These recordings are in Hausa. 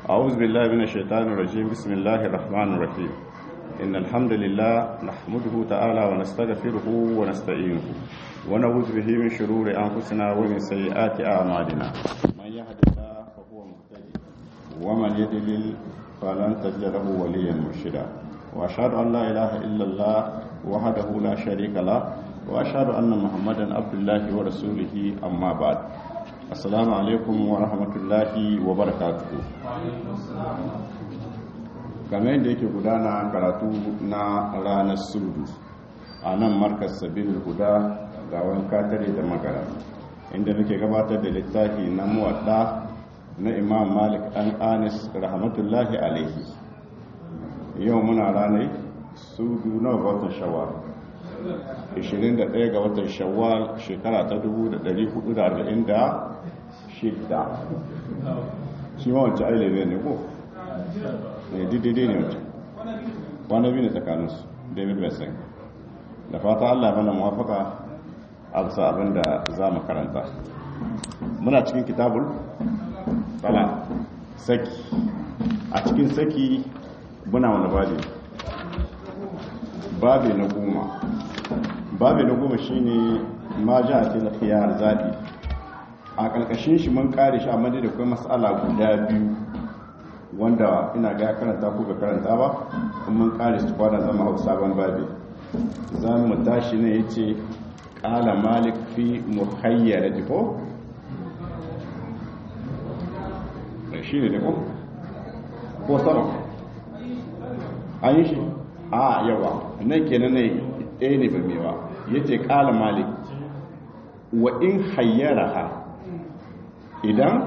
أعوذ بالله من الشيطان الرجيم بسم الله الرحمن الرحيم إن الحمد لله نحمده تعالى ونستغفره ونستعينه ونعوذ به من شرور أنفسنا ومن سيئات أعمالنا من يهد الله فهو مهتدي ومن يضلل فلن تجد له وليا مرشدا وأشهد أن لا إله إلا الله وحده لا شريك له وأشهد أن محمدا عبد الله ورسوله أما بعد assalamu alaikum wa rahmatullahi wa barakatuhu game da yake gudana karatu na ranar sulhu a nan markas sabil guda ga wanka tare da magara inda muke gabatar da littafi na muwadda na imam malik dan anis rahmatullahi alaihi yau muna ranar sudu na watan shawar 21 ga watan shawwal shekara ta 1440 shidda shi ma wancan aile ne ko ne didide ne wancan wani biyu ne tsakaninsu david besson da fata allah mana mawafaka a bisa abin da za mu karanta muna cikin kitabul tsala saki a cikin saki muna wani babi babi na goma babi na goma shine ma ja a fil khiyar zabi a ƙarƙashin shi mun kare shi amma da kuma matsala guda biyu wanda ina ga karanta ko ga karanta ba kuma mun kare su kwana zama hau sabon babi za mu tashi ne ya ce ƙala malik fi muhayyar da ko? shi ne da ko? ko sama an yi shi a yawa nan kenan ne ɗaya ne ba mewa ya ce ƙala malik wa in hayyara ha idan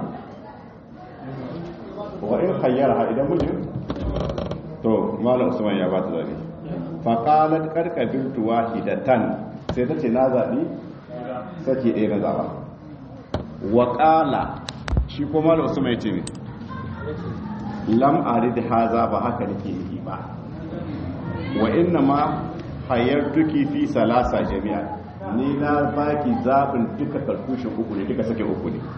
wa in hayyara idan mijin to malam usman ya bata zabi fa qalat qarqabiltu wahidatan sai ta ce na zabi sake ɗaya na zaba wa qala shi ko malam usman ya ce ne lam arid haza ba haka nake yi ba wa inna ma hayyartuki fi salasa jami'an ni na baki zaɓin duka karkushin uku ne duka sake uku ne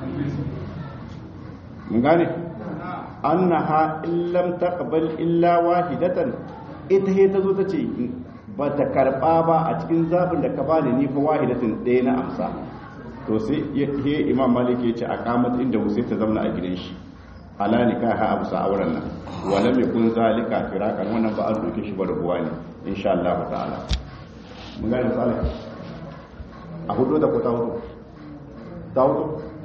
mun gane annaha illam taqbal illa wahidatan ita he tazo tace ba ta karba ba a cikin zaɓin da ka bani ni fa wahidatin ɗaya na amsa to sai he imam malik ya ce a kamat inda sai ta zauna a gidan shi ala nikaha abu sa auren nan wala mai kun zalika firakan wannan ba an doke shi ba rubuwa ne insha Allah ta'ala mun gane misali a hudu da ku ta hudu ta hudu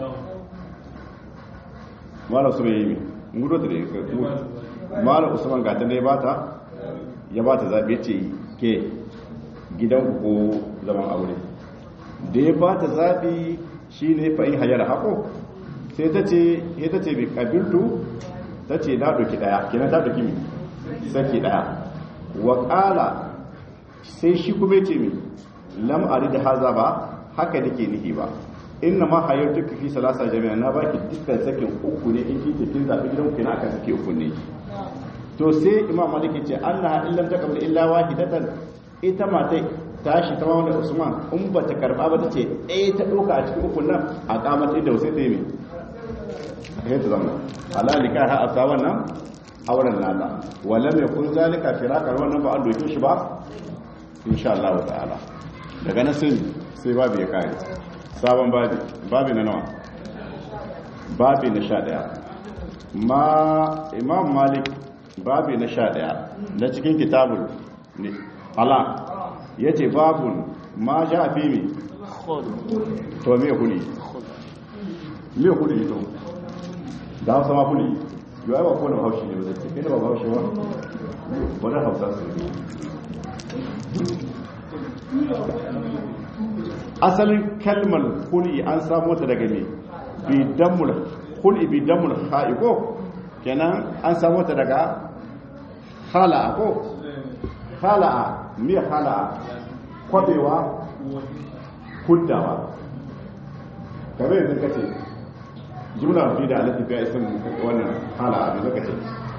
mala su yi mi gudu da ya mala usman gata ne ba ta ya ba ta zaɓe ce ke gidan ko zaman aure da ya ba ta zaɓi shi ne fa'in hayar haƙo sai ta ce ya ta ce bi ƙabiltu ta ce na ɗauki ɗaya kenan ta ɗauki mi saki ɗaya wa ƙala sai shi kuma ce mi lam ari da haza ba haka nake nihi ba inna ma hayar duka fi salasa jami'a na baki dukkan sakin uku ne in kike kin zabi gidan ku na aka sake uku ne to sai imam malik ce annaha illam taqbal illa wahidatan ita matai tashi ta wanda usman in ba ta karba ba tace eh ta doka a cikin uku nan a kamata da sai ta yi eh ta zama alalika ha asa wannan auren nata wala mai kun zalika firaqar wannan ba an doke shi ba insha Allah ta'ala daga nan sai sai babu ya kare sabon babi babi na nawa babi na sha daya ma imam malik babi na sha daya na cikin kitabun ne ala ya ce babun ma ja fi mi to me huli me huli to da hausa ma huli yau ba kone haushi ne ba zai ce kai da ba haushi ba wadda hausa su asalin kalmar huli an samu ta daga ne bidamul huli bidamul haiko kenan an samu ta daga hala'a ko hala'a me hala'a kwabewa huddawa kamar yanzu kace jumla fi da alafi ga isin wannan hala'a da zaka ce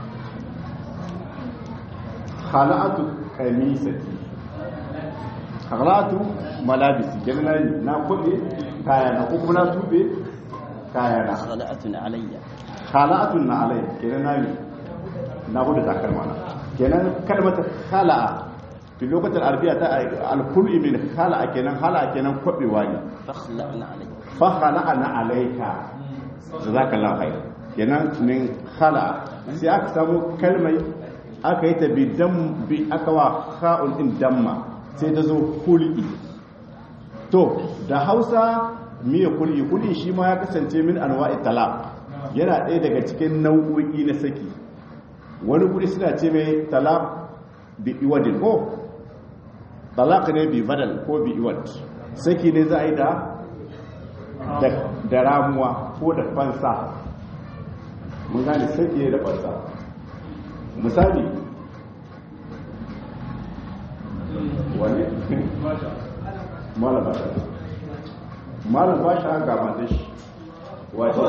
hala'atu kamisati halatu malabisi kenan na yi na kuɗe kayana ko kuma na tube kayana khala'atun alayya khala'atun na alai kenan na yi na bude takalma na kenan kalmata khala'a fi lokacin arabiya ta alkulli min khala'a kenan khala'a kenan kwabewa ne فاخلعنا عليك fa khala'ana alayka jazakallahu khair kenan min khala'a sai aka samu kalmai aka yi ta bi dam bi aka wa kha'un din damma sai ta zo kulli to da Hausa miya kulli kulli shi ma ya kasance min anwa'i talaq yana ɗaya daga cikin nau'o'i na saki wani guri suna ce mai talaq bi iwadin ko talaq ne bi badal ko bi iwad saki ne za a yi da da ramuwa ko da fansa mun gane saki ne da fansa misali wani malam ba shi malam ba shi ga mata shi wace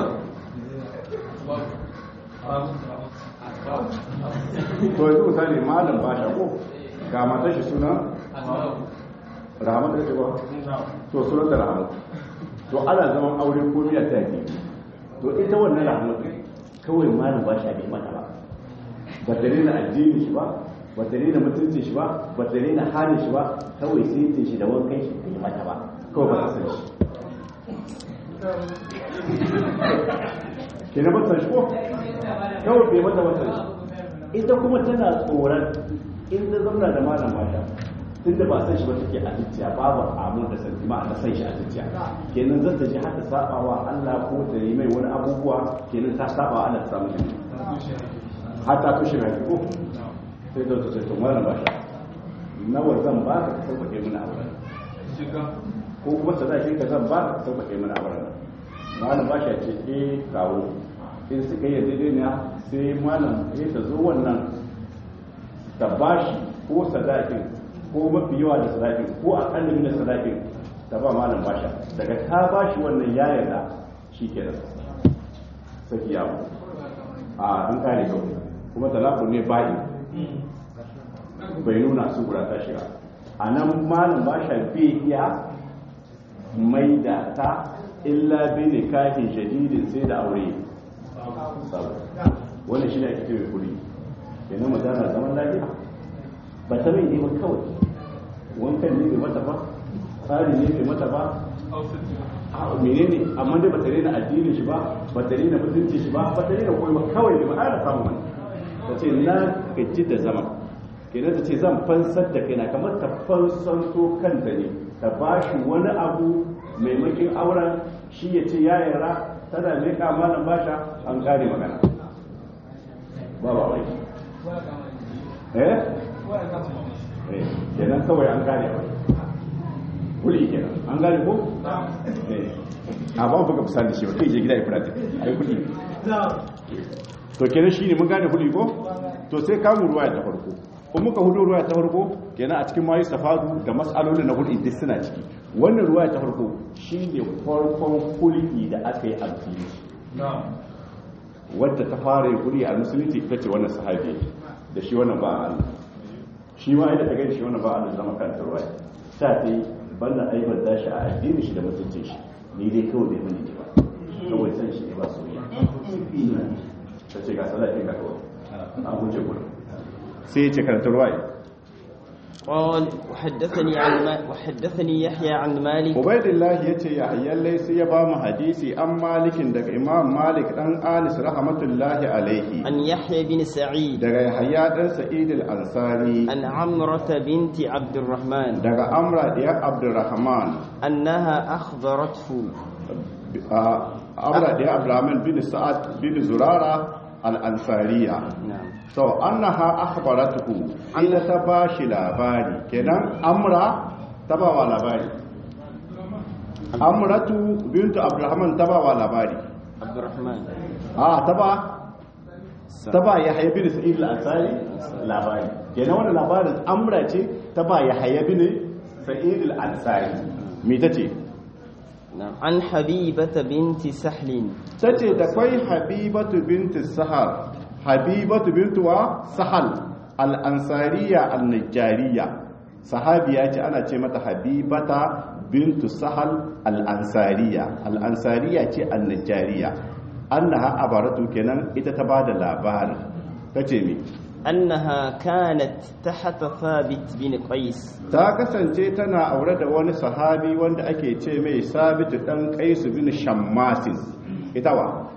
to yanzu misali malam ba shi ko ga mata shi suna rahamatu da ce ba to sunan da rahamatu to ana zaman aure ko miya ta ke to ita wannan rahamatu kawai malam ba shi bai mata ba ba ta rena addini shi ba ba ta rena mutuncin shi ba ba ta rena halin shi ba kawai sai ta shi da wankan shi bai mata ba kawai ba ta san shi ke na ba san shi ko kawai bai mata ba san shi ita kuma tana tsoron in ta zauna da malam mata tunda ba san shi ba take a zuciya babu amu da santi ma da san shi a zuciya kenan zan ta ji haka sabawa Allah ko ta yi mai wani abubuwa kenan ta sabawa Allah ta samu shi hatta tushe mai ko sai da ta to malam ba shi nawa zan ba ka sauƙaƙe mana auren ko kuma sadakin ka zan ba ka sauƙaƙe mana auren malam ba shi ce eh kawo in suka yi daidai sai malam ya ta zo wannan ta bashi ko sadakin ko mafi yawa da sadakin ko a ƙallin da sadakin ta ba malam basha daga ta bashi wannan ya yarda shi ke da saki yawo a an kare kau kuma talaku ne ba'i bai nuna su guda ta shiga a nan malam basha bai iya mai da ta illa bi ne kahin shadidin sai da aure wannan shi ne ake kewa kuri kenan magana zaman lafiya ba ta mai ne ba kawai wankan ne bai mata ba tsari ne bai mata ba a menene amma dai ba ta rena addinin shi ba ba ta rena mutunci shi ba ba ta rena koyi ba kawai ne ba a samu wani ta ce na gaji da zama kenan ta ce zan fansar da kaina kamar ta fansanto kanta ne ta ba shi wani abu maimakin auren shi ya ce ya yara tana mai malam basha an kare magana ba ba wai eh kenan kawai an gane ba kuli kenan an gane ko a ba buga misali shi ba kai je gida ya fara ai kuli to kenan shine mun gane kuli ko to sai kamu ruwaya ta farko in muka hudu ruwaya ta farko kenan a cikin mayu safadu da mas'alolin na kuli duk suna ciki wannan ruwaya ta farko shine farkon kuli da aka yi alfili wadda ta fara kuli a musulunci ita ce wannan sahabi da shi wannan ba Allah shi ma yadda ta gani shi wannan ba Allah zama kan ruwa ta ta yi banda aibar da shi a addini shi da mutuncin shi ni dai kawai bai mani ba kawai san shi ne ba soyayya ta ce ga salatin ga kawai an huce gudu sai ya ce karanta ruwa قال وحدثني عن ما وحدثني يحيى عن مالك عبيد الله yace ya hayyallai sai ya ba mu hadisi an malikin daga imam malik dan anis rahmatullahi alaihi عن يحيى بن سعيد daga yahya dan sa'id al-ansari عن عمرة بنت عبد الرحمن daga amra diya abdurrahman أنها أخبرته amra diya abdurrahman bin sa'ad bin zurara al-ansariya نعم to annaha akhbaratuhu illa ta bashi labari kenan amra ta ba wa labari amratu bintu abdurrahman ta ba wa labari عبد الرحمن a ta ba ta ba ya haya bin sa'id al-ansari labari kenan wannan labarin amra ce ta ba ya haya bin sa'id al-ansari me tace نعم عن حبيبة بنت سحل tace da kwai habibatu bintu sahal habibatu bintu wa sahal al-ansariya al-najjariya sahabiya ce ana ce mata habibata bintu sahal al-ansariya al-ansariya ce al-najjariya annaha abaratu kenan ita ta bada labarin tace mi أنها كانت تحت ثابت بن قيس ta kasance tana aure da wani sahabi wanda ake ce mai sabitu dan qais bin shammasin ita wa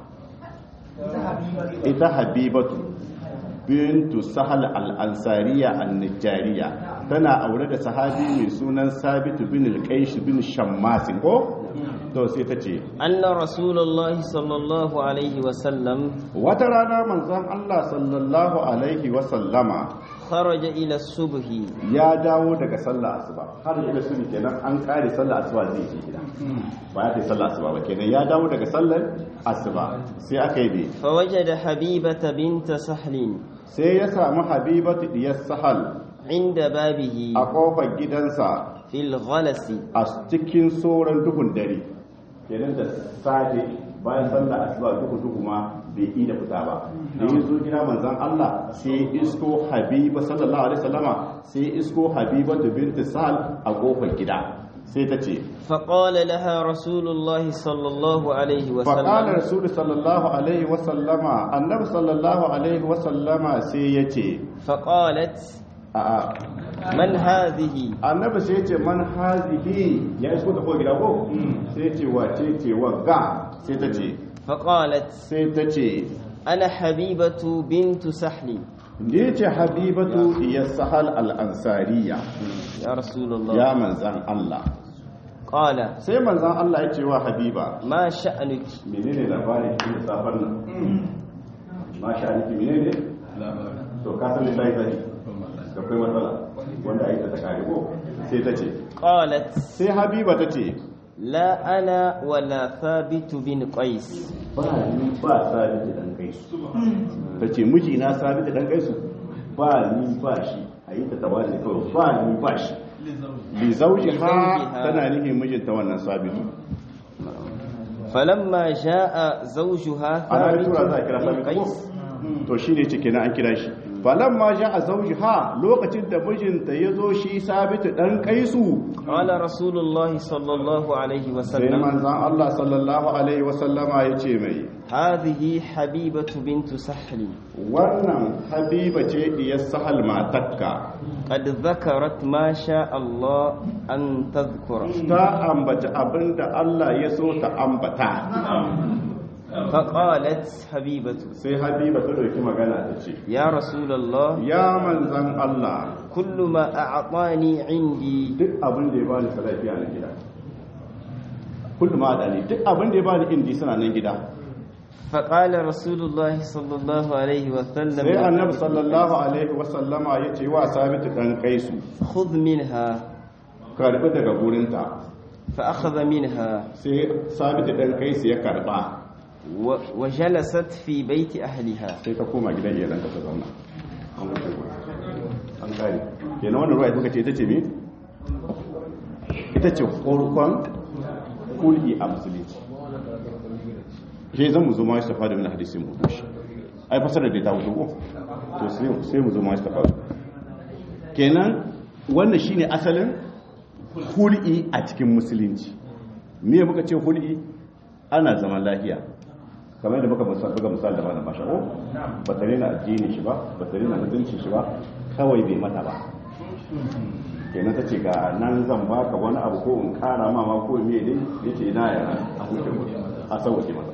ita habibatu bintu sahal al-ansariya an-najjariya tana aure da sahabi mai sunan sabitu bin al-qais bin shammasin ko to sai ta ce أن رسول الله صلى الله عليه وسلم wata rana manzon Allah sallallahu alaihi wa sallama خرج إلى الصبح ya dawo daga sallah asuba har ila sunni kenan an kare sallah asuba zai je gida ba ya kai sallah asuba ba kenan ya dawo daga sallar asuba sai aka yi bi فوجد حبيبة بنت سهل sai ya samu habibatu diyar sahal عند بابه a kofar gidansa في الغلس a cikin sauran duhun dare kenan da safe bayan sallah asuba duhu duhu ma bai yi da fita ba da ya zo gida manzon Allah sai isko habiba sallallahu alaihi wasallama sai isko habibatu binti sahal a kofar gida sai ta ce فقال لها رسول الله صلى الله عليه faƙalar وسلم rasulu sallallahu alaihi wasallama annabi sallallahu alaihi wasallama sai ya ce فقالت a'a من هذه annabi sai ya ce man hazihi ya isko ta ko gida ko sai ya ce wace ce wagga sai ta ce فقالت sai ta ce أنا حبيبة بنت سحل ni ce habibatu ya sahal al-ansariya يا رسول الله ya manzan Allah قال sai manzan Allah ya ce wa habiba ما شأنك menene labarin shi da safar nan ma sha Allah menene to ka san lillahi zai da kai matsala wanda ayi ta kare ko sai ta ce قالت sai habiba ta ce لا أنا ولا ثابت بن قيس ba ni ba sabita dan gaisu ta ce miji na sabita dan gaisu ba ni ba shi ayi ta tawali kawai ba ni ba shi li zawjiha tana nufin mijinta wannan sabitu فلما جاء زوجها ana ثابت tura za a kira بن sabitu قيس ko to shine ce kenan an kira shi falan ma ja a zawjiha lokacin da mijinta ya zo shi sabitu dan kaisu قال رسول الله صلى الله عليه sai وسلم manzon Allah sallallahu alaihi wasallama ya ce mai هذه حبيبة بنت سحل wannan habiba ce diyar sahal matakka قد ذكرت ما شاء الله أن تذكر ta ambata abinda Allah ya so ta ambata فقالت حبيبة sai habiba ta dauki magana ta ce يا رسول الله ya manzan Allah كل ما أعطاني عندي duk abin da ya bani salafiya na gida kullum ma da ne duk abin da ya bani indi suna nan gida فقال رسول الله صلى الله عليه وسلم sai annabi sallallahu alaihi wasallama ya ce wa sabitu dan kaisu خذ منها karbi daga gurinta فأخذ منها sai sabitu dan kaisu ya karba و- وجلست في بيت أهلها sai ta koma gidan iyalan ta zauna an wuce gurin an gane kenan wannan ruwa kuka ce ita ce me ita ce farkon kulki a musulunci shi zan mu zo ma shi tafa da min hadisin mu shi ai fasara da ta wuce ko to sai sai mu zo ma shi tafa kenan wannan shine asalin hul'i a cikin musulunci me muka ce hul'i ana zaman lafiya kamar da muka musa- buga misali da malam basha ko ba tare na addini shi ba ba tare na mutunci shi ba kawai bai mata ba kenan ta ce ga nan zan baka wani abu ko in kara ma ma ko me dai yace ina ya a huce mu a sauke mata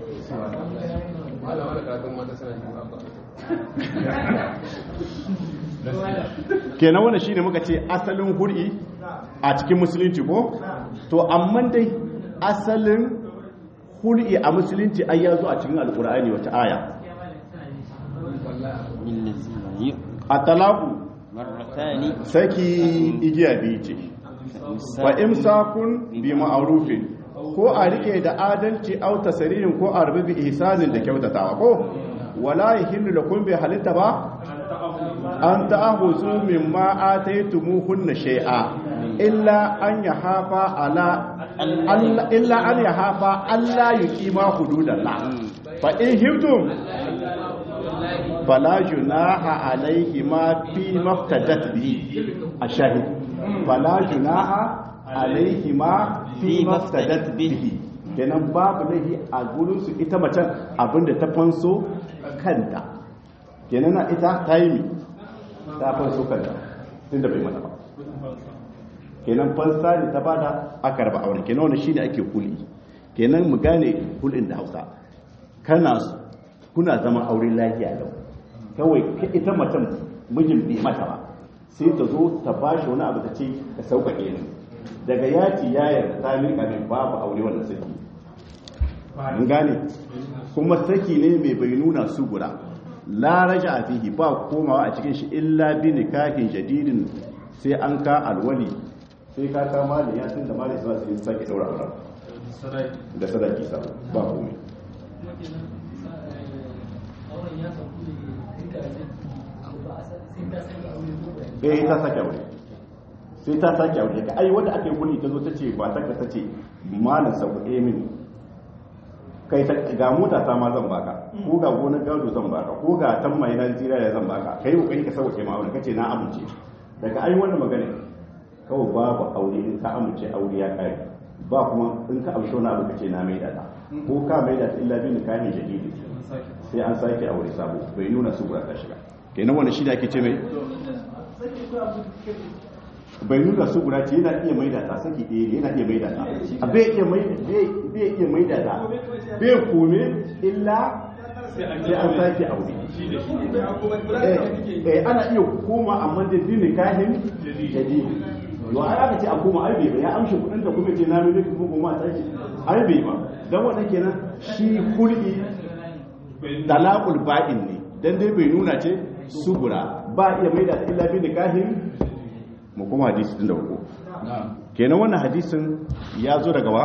kenan wannan shine muka ce asalin hur'i a cikin musulunci ko to amma dai asalin hur'i a musulunci ai ya zo a cikin alkur'ani wata aya للذين at-talaqu مرتان saki igiya biyu ce fa imsakun bi ma'rufin ko a rike da adalci au tasrihin ko a rubi bi ihsanin da kyautatawa ko wala yahillu lakum bi halitta ba an ta'ahuzu mimma ataytumuhunna shay'a illa an yahafa ala alla- illa an yahafa alla yuqima hududallah fa in hibtum fala junaha alayhi ma fi maftadat bihi ashahid fala junaha alayhi ma fi maftadat bihi kenan babu laifi a gurinsu ita macen abinda ta fanso kanta kenan na ita ta yi mi ta fanso kanta tun da bai mata ba kenan fansa ne ta bada aka raba auren kenan wani shine ake kuli kenan mu gane kulin da hausa kana kuna zama aure lafiya lau kawai ita macen mijin bai mata ba sai ta zo ta ba shi wani abu ta ce ka sauƙaƙe ni daga yaci ya yarda ta miƙa min babu aure wannan saki mun gane kuma saki ne mai bai nuna su guda la raja a fihi ba komawa a cikin shi illa bi nikahin jadidin sai an ka alwali sai ka ka mali ya tun da mali sai sai sake daura aure da sadaki sa ba komai eh ta sake aure sai ta sake aure ka ai wanda aka yi kuli ta zo ta ce ba ta ka ta ce malam sauƙaƙe mini kai ta ga mota ta ma zan baka ko ga gonar gado zan baka ko ga tan mai nan zira da zan baka kai kokari ka sauƙaƙe ma aure kace na amince daga ai wannan magana kawai babu aure in ka amince aure ya kai ba kuma in ka amshi wani abu kace na mai da ko ka mai da illa bi nikahin jadidi sai an sake aure sabo bai nuna su ta shiga kenan wannan shi da ake ce mai bai nuna su guda ce yana iya maida ta saki ɗaya yana iya maida ta a bai iya maida ta bai kome illa sai an sake aure eh ana iya koma amma da dini kahin jadi yau ai aka ce a koma ai bai ba ya amshi kudin da kuma ce na mai kuma kuma a sake ai bai ba dan wannan kenan shi kulki talaqul ba'in ne dan dai bai nuna ce subura ba iya maida ta illa bi nikahin mu kuma hadisi din da uku kenan wannan hadisin ya zo daga wa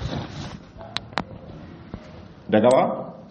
daga wa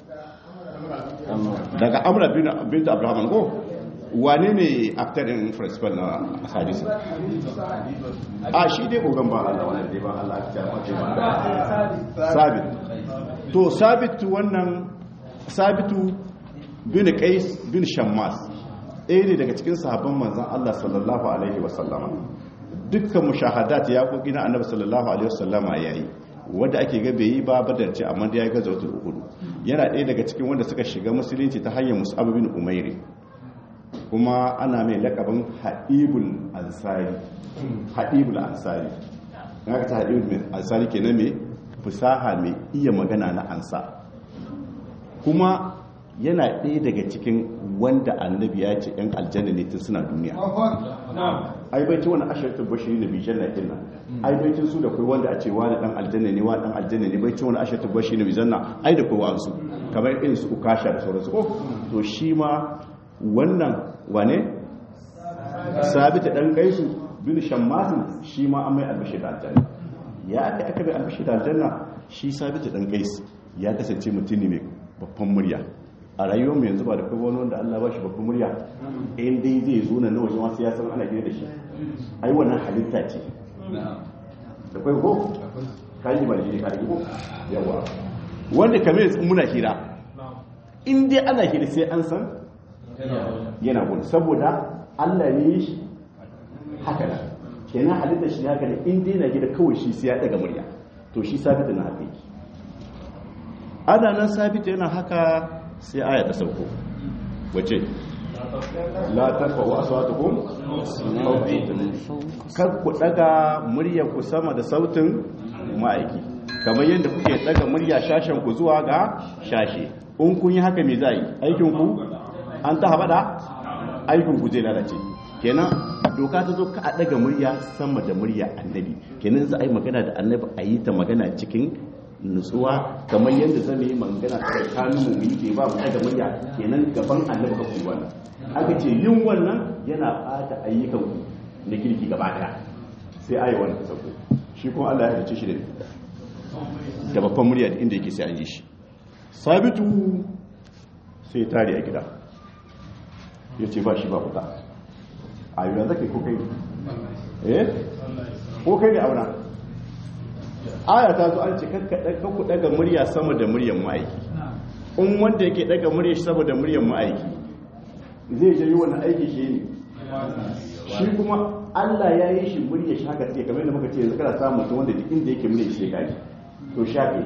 daga amra bin bint abraham ko wane ne actor in principal na hadisin a shi dai kogan ba Allah wannan dai ba Allah ya ba sabit to sabitu wannan sabitu bin qais bin shammas ɗaya ne daga cikin sahabban manzan Allah sallallahu Alaihi wasallama dukkan mushahadat ya ƙoƙi na annabi sallallahu Alaihi wasallama ya yi wadda ake gabe yi ba badarci amma da ya gaza wata hudu yana ɗaya daga cikin wanda suka shiga musulunci ta hanyar mus'ab bin umairi kuma ana mai lakabin haɗibul ansari haɗibul ansari na ka ta haɗibul ansari ke na mai fusaha mai iya magana na ansa kuma yana ɗaya daga cikin wanda annabi ya ce ‘yan aljanna ne tun suna duniya ai bai ci wani ashirin bashiri na bijan na kinna ai bai ci su da kai wanda a ce wani ɗan aljanna ne wani ɗan aljanna ne bai ci wani ashirin bashiri na bijan na ai da kai wa'ansu kamar irin su ukasha da sauransu ko to shi ma wannan wane sabita ɗan gaisu bin shammasin shi ma an mai albashi da aljanna ya aka aka bai albashi da aljanna shi sabita ɗan gaisu ya kasance mutum ne mai babban murya a rayuwar mu yanzu ba da kai wani wanda Allah ba shi babban murya in dai zai zo nan wajen wasu ya san ana gina da shi ai wannan halitta ce da kai ko kaji ba jini kaji ko yawa wanda kamar muna hira in dai ana hira sai an san yana gudu saboda Allah ne shi haka da kenan halitta shi haka ne in dai na gida kawai shi sai ya daga murya to shi sabita na haka yake ana nan sabita yana haka sai aya ta sauko wace la tarfa wa aswatukum kar ku daga muryar ku sama da sautin ma'aiki kamar yadda kuke daga murya shashen ku zuwa ga shashe in kun yi haka me zai aikin ku an ta habada aikin ku zai lalace kenan doka ta zo ka a daga murya sama da murya annabi kenan za a yi magana da annabi a yi ta magana cikin nutsuwa kamar yadda zama yi magana a tsakanin mu yi ba mu daga murya kenan gaban annabi ka kuyi wannan aka ce yin wannan yana bata ayyukan ku na kirki gaba daya sai ayi wannan ta sako shi kuma Allah ya rice shi da da babban murya da inda yake sai an yi shi sabitu sai tare a gida ya ce ba shi ba fita a yi da zaka ko kai eh ko kai ne auna aya ta zo an ce ku daga murya sama da muryan ma'aiki in wanda yake daga murya sama da muryan ma'aiki zai jari wani aiki shi ne shi kuma Allah ya yi shi murya shi haka take kamar da muka ce yanzu kana samun mutum wanda duk inda yake murya shi ya to shafe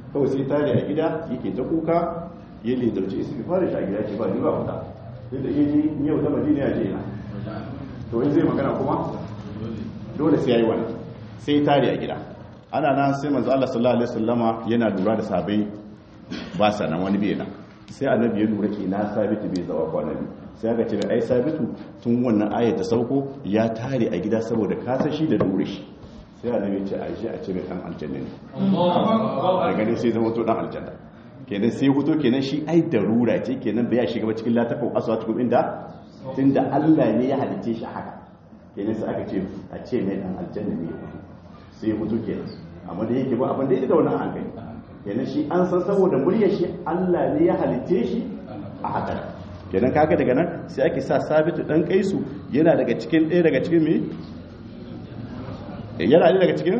kawai sai tare a gida yake ta kuka ya lizarci isi fara shi a gida ce ba ni ba wata yadda ya ji ni yau ta madina ya je na to in zai magana kuma dole sai ya yi wani sai tare a gida ana nan sai manzo Allah sallallahu alaihi wasallama yana lura da sabai ba sa nan wani bai nan sai annabi ya lura ke na sabitu bai zawa kwana biyu sai aka ce da ai sabitu tun wannan ayat ta sauko ya tare a gida saboda kasa shi da dure shi sai annabi ya ce a shi a cire dan aljanna ne da gani sai zama to dan aljanna kenan sai huto kenan shi ai darura ce kenan bai ya shiga ba cikin latafin aswatukum inda tunda Allah ne ya halice shi haka kenan sai aka ce a ce mai dan aljanna ne sai huto kenan amma da yake ba abin da yake da wannan hankali kenan shi an san saboda muryar shi Allah ne ya halice shi a haka kenan kaga daga nan sai ake sa sabitu dan kaisu yana daga cikin ɗaya daga cikin me yana ne daga cikin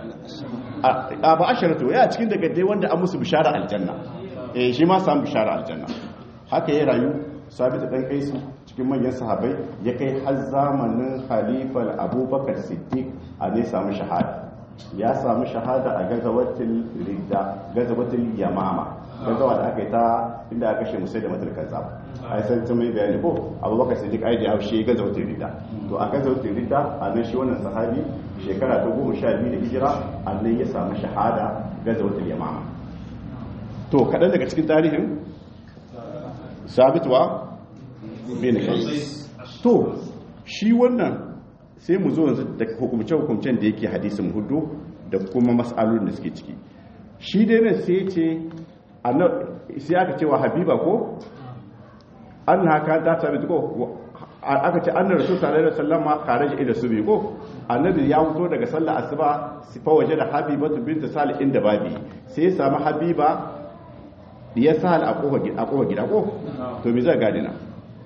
a ba asharatu ya cikin daga dai wanda an musu bishara aljanna eh shi ma samu bishara aljanna haka ya rayu sabitu dan kaisu cikin manyan sahabbai ya kai har zamanin khalifal abubakar siddiq a ne samu shahada ya samu shahada a gazawatul ridda gazawatul yamama gazawa da aka yi ta inda aka kashe musai da matar kaza ai san ta mai bayani ko abubakar siddiq ai da ya haushe gazawatul ridda to a gazawatul ridda a nan shi wannan sahabi shekara ta goma sha biyu da hijira a nan ya samu shahada gazawatul yamama to kaɗan daga cikin tarihin sabitwa bin kais to shi wannan sai mu zo yanzu da hukumce-hukumcen da yake hadisin hudu da kuma mas'alolin da suke ciki shi dai ne sai ce sai aka cewa habiba ko an haka ta tabi ko aka ce annar rasul sallallahu alaihi wasallam kharaja ila subi ko annabi ya fito daga sallar asuba sifa waje da habibatu bint salih inda babi sai ya samu habiba ya sal a kofa gida ko to me zai gadi na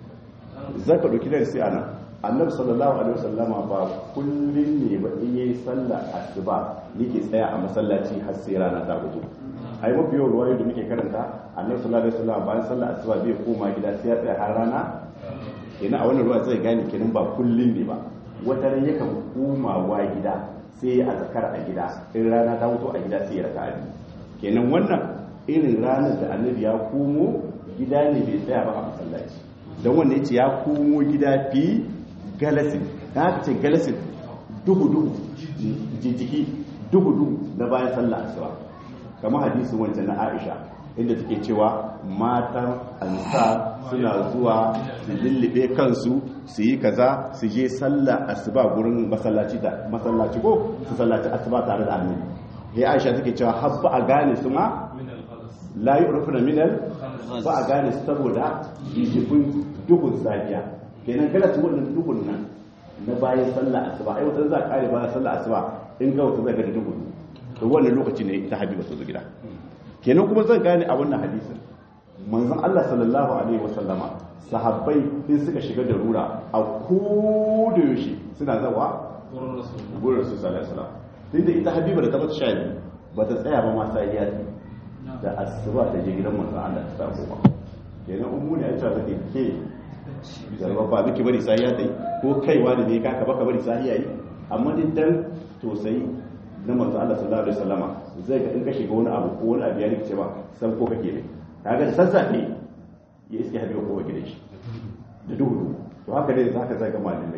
zaka dauki da sai ana annabi sallallahu alaihi wasallama ba kullun ne ba in yayi sallar asuba yake tsaya a masallaci har sai rana ta fito ai mafi yawan ruwayoyi da muke karanta annabi sallallahu alaihi wasallama bayan sallar asuba bai koma gida sai ya tsaya har rana kenan a wannan ruwa zai gane kenan ba kullun ne ba wata ran yakan komawa gida sai ya azkar a gida in rana ta fito a gida sai ya raka abi kenan wannan irin ranar da annabi ya komo gida ne bai tsaya ba a masallaci don wanda ya ce ya komo gida fi galasin ta haka ce galasin duhu-duhu jijjiki duhu-duhu na bayan sallah asuba kamar hadisin wancan na aisha inda take cewa matan ansa suna zuwa su lullube kansu su yi kaza su je sallah asuba gurin masallaci da masallaci ko su sallaci asuba tare da annabi ya aisha take cewa habba a gane su ma la yi urfuna minal ba a gane su saboda jijjifin duhun safiya kenan kada su wannan duhun nan na bayan sallah asuba ai wata za a kare bayan sallah asuba in ga wata zai ga duhun to wannan lokaci ne ta habiba su zo gida kenan kuma zan gane a wannan hadisin manzon Allah sallallahu alaihi wasallama sahabbai in suka shiga da rura a koda yaushe suna zawa gurin su sallallahu alaihi wasallam tunda ita habiba da ta bata sha biyu ba ta tsaya ba ma sai ya da asuba ta je gidan manzon Allah ta sako ba kenan ummu ne aisha take ke zarba ba miki bari sai ya dai ko kaiwa da ne kaka baka bari sai yayi amma din dan tosai na manzon Allah sallallahu alaihi wasallama zai ga in ka shiga wani abu ko wani abu ya rikice ba san ko kake ne kaga da sassafe ya iske habiba ko gidan shi da duhu to haka ne zaka zaga malamai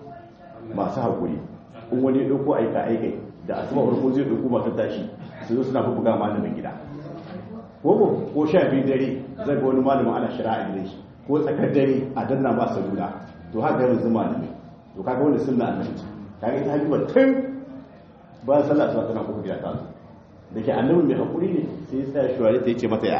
masu hakuri in wani ya dauko aika aikai da asuba farko zai dauko masu tashi su zo suna buga malamin gida ko ko sha biyu dare zai ga wani malamin ana shira a gidan shi ko tsakar dare a danna ba salula to haka yanzu malami to kaga wani sunna annabi kaga ita habiba tun ba sallah sai tana kuma gida ta zo da ke annabi mai hakuri ne sai ya tsaya shuwari ta yace mata ya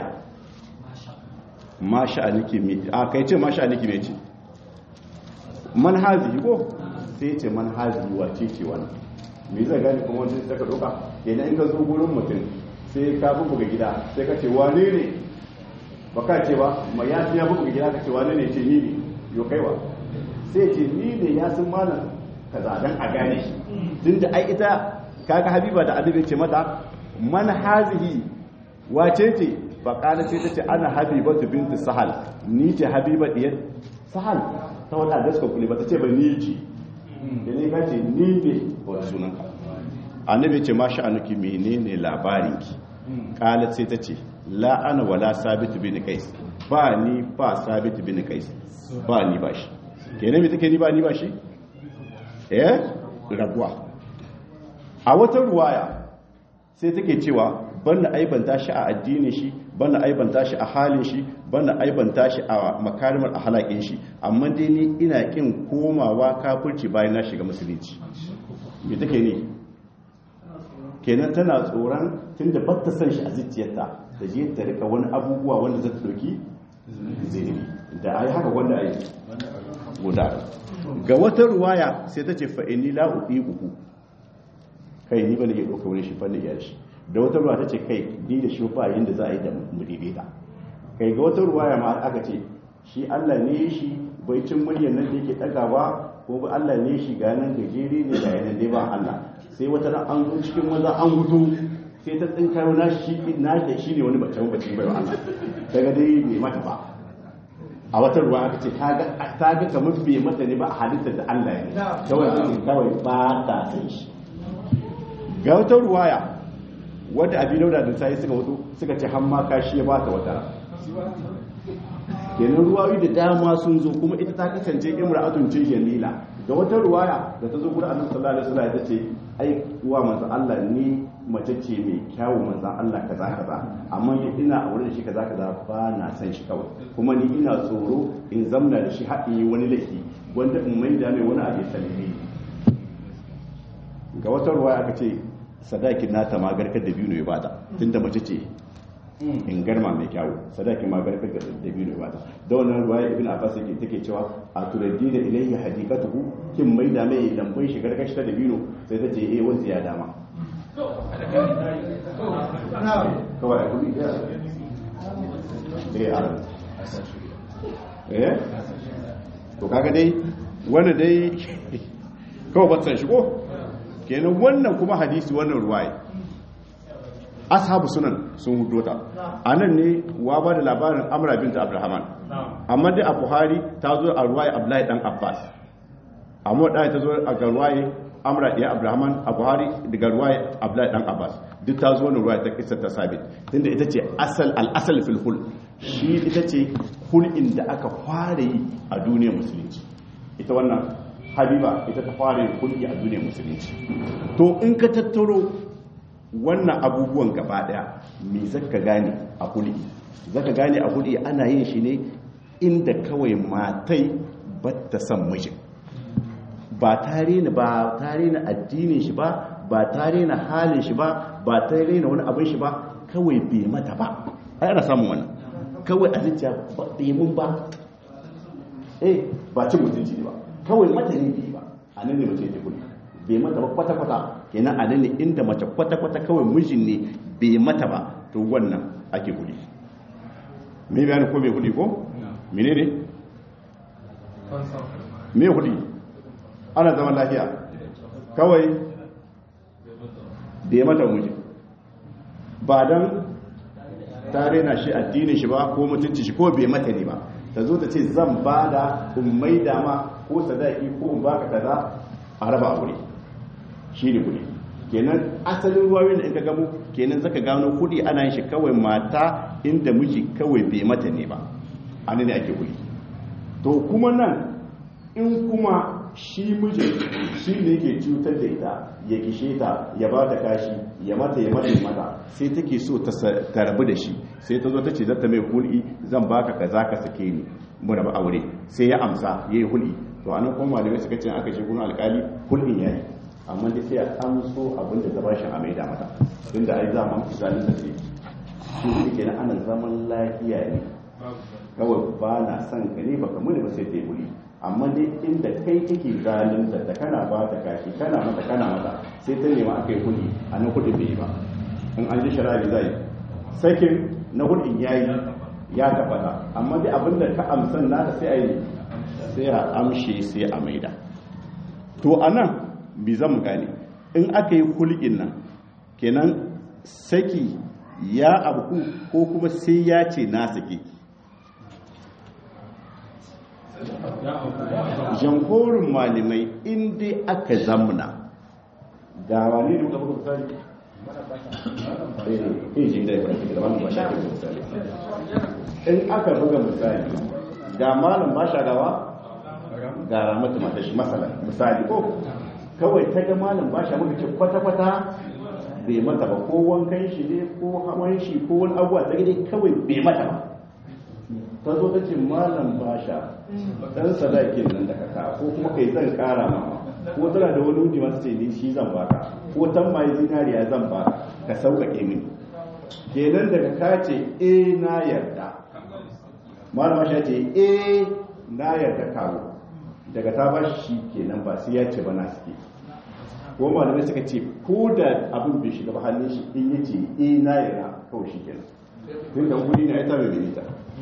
ma sha'aniki me a kai ce ma sha'aniki me ce man hazihi ko sai ya ce man hazihi wace ce wannan me zai gane kuma wanda sai ka doka idan in ka zo gurin mutum sai ka buga gida sai ka ce wane ne ba ka ce ba ma ya ya buga gida ka ce wane ne ce ni ne yo kaiwa sai ce ni ne ya sun malam kaza dan a gane shi tunda ai ita kaga habiba da adabi ce mata man hazihi wace ce fa kana ce tace ana habibatu binti sahal ni ce habiba diyar sahal ta wata da suka kule ba ta ce ba ni ce da ne ka ce ni ne wa sunanka annabi ce ma sha'anuki menene labarinki qalat sai ta ce la ana wala sabit bin qais ba ni ba sabit bin qais ba ni ba shi kenan me take ni ba ni ba shi eh rabuwa a wata ruwaya sai take cewa banda aibanta shi a addinin shi banda aibanta shi a halin shi banda aibanta shi a makarimar halakin shi amma dai ni ina kin komawa kafirci bayan na shiga musulunci me take ne kenan tana tsoron tunda ba ta san shi a zuciyarta da je ta rika wani abubuwa wanda zai dauki zai da ai haka wanda ai guda ga wata ruwaya sai ta ce fa inni la uku kai ni bane ya dauka wani shi fannin iyar shi da wata ruwa ta ce kai ni da shi ba yin da za a yi da mudaidaita kai ga wata ruwaya ma aka ce shi Allah ne shi bai cin muryar nan da yake dagawa ko ba Allah ne shi ga nan gajere ne da yanan dai ba Allah sai wata ran an zo cikin maza an gudu sai ta tsinka na shi na da shi ne wani bace bace bai Allah daga dai bai mata ba a wata ruwa aka ce ta ga kamar bai mata ne ba a halittar da Allah ya ne kawai kawai ba ta san shi ga wata ruwaya wadda abin dauda da sai suka wato suka ce hamma kashi ya ba ta wata kenan ruwayoyi da dama sun zo kuma ita ta kasance imra'atun ce jamila ga wata ruwaya da ta zo gurin annabi sallallahu alaihi wasallam ta ce ai uwa manzo Allah ni mace ce mai kyawu manzo Allah kaza kaza amma ina aure da shi kaza kaza ba na san shi kawai kuma ni ina tsoro in zamna da shi haɗi wani laifi wanda in mai da mai wani abu salimi ga wata ruwaya aka ce sadakin nata ma garkar da biyu ne ya bata tunda mace ce in garma mai kyawu sadakin ma garkar da biyu ne ya bata da wannan ruwaya ibn abbas yake take cewa a turaddi da ilayhi hadikatuhu kin mai da mai lambun shi garkar shi da biyu sai ta ce eh wanzu ya dama kawai a kudi ya eh a eh to kaga dai wanda dai kawai batsan shi ko kenan wannan kuma hadisi wannan ruwaye ashabu sunan sun hudo ta a nan ne wa ba da labarin amra binta abdulrahman amma dai a buhari ta zo a ruwaye abdullahi dan abbas amma da ta zo a ga ruwaye amra ɗaya abdulrahman a buhari daga ruwaye abdullahi dan abbas duk ta zo wani ruwaye ta kisa ta sabit tunda ita ce asal al-asal fil hul shi ita ce hul'in da aka fara yi a duniyar musulunci ita wannan habiba ita ta fara yin hulki a duniyar musulunci to in ka tattaro wannan abubuwan gaba daya me zaka gane a hulki zaka gane a hulki ana yin shi ne inda kawai matai ba ta san mijin ba tare na ba tare na addinin shi ba ba tare na halin shi ba ba tare na wani abin shi ba kawai bai mata ba ai ana samun wannan kawai a zuciya ba bai mun ba eh ba cin mutunci ne ba kawai mata ne bai ba a nan ne mace ta kula bai mata ba kwata-kwata kenan a nan ne inda mace kwata-kwata kawai mijin ne bai mata ba to wannan ake kuli me bayani ko mai kuli ko mene ne me kuli ana zaman lafiya kawai bai mata mijin ba don tare na shi addinin shi ba ko mutunci shi ko bai mata ne ba ta zo ta ce zan ba da ummai dama ko sadaki ko in baka kaza a raba aure shi ne kudi kenan asalin ruwayoyin da in ka gamo kenan zaka gano kudi ana yin shi kawai mata inda miji kawai bai mata ne ba an ne ake kudi to kuma nan in kuma shi mijin shi ne ke cutar da ita ya kishe ta ya ba ta kashi ya mata ya mata mata sai take so ta rabu da shi sai ta zo ta ce zata mai hul'i zan baka kaza ka sake ni mu raba aure sai ya amsa ya yi hul'i to anan kuma malamai suka ce aka ce kuma alkali hul'in yayi amma dai sai a amso abin da ta bashi a maida mata tunda ai za mu misalin da sai shi ne kenan ana zaman lafiya ne kawai ba na son ka ne baka muni ba sai ta yi hul'i amma dai inda kai kake zalunta da kana ba ta kashi kana mata kana mata sai ta nema akai kudi a nan kudi bai ba in an ji shari'a zai sakin na kudin yayi ya tabbata amma dai abinda ka amsan nata sai a yi sai a amshe sai a maida to anan bi zan gane in aka yi hulkin nan kenan saki ya abu ko kuma sai ya ce na saki jamhurin malamai inda aka zamna ga wani da muka misali eh ji da ya da malam ba sha misali in aka buga misali ga malam ba sha gawa ga ramatu mata shi masala misali ko kawai ta ga malam ba sha muka ce kwata-kwata bai mata ba ko wankan shi ne ko hawan shi ko wani abuwa ta gide kawai bai mata ba ta zo ta ce malam ba sha dan sadakin nan da kaka ko kuma kai zan kara ma ko tana da wani wuni masu ce ni shi zan baka ko tan mai zinariya zan baka ka sauƙaƙe mini kenan daga ka ce eh na yarda malam sha ce eh na yarda kawo daga ta ba shi kenan ba sai ya ce ba na suke ko malamai suka ce ko da abin bai shiga ba hannun shi in ya ce eh na yarda kawai shi kenan tun da kudi na ita mai minita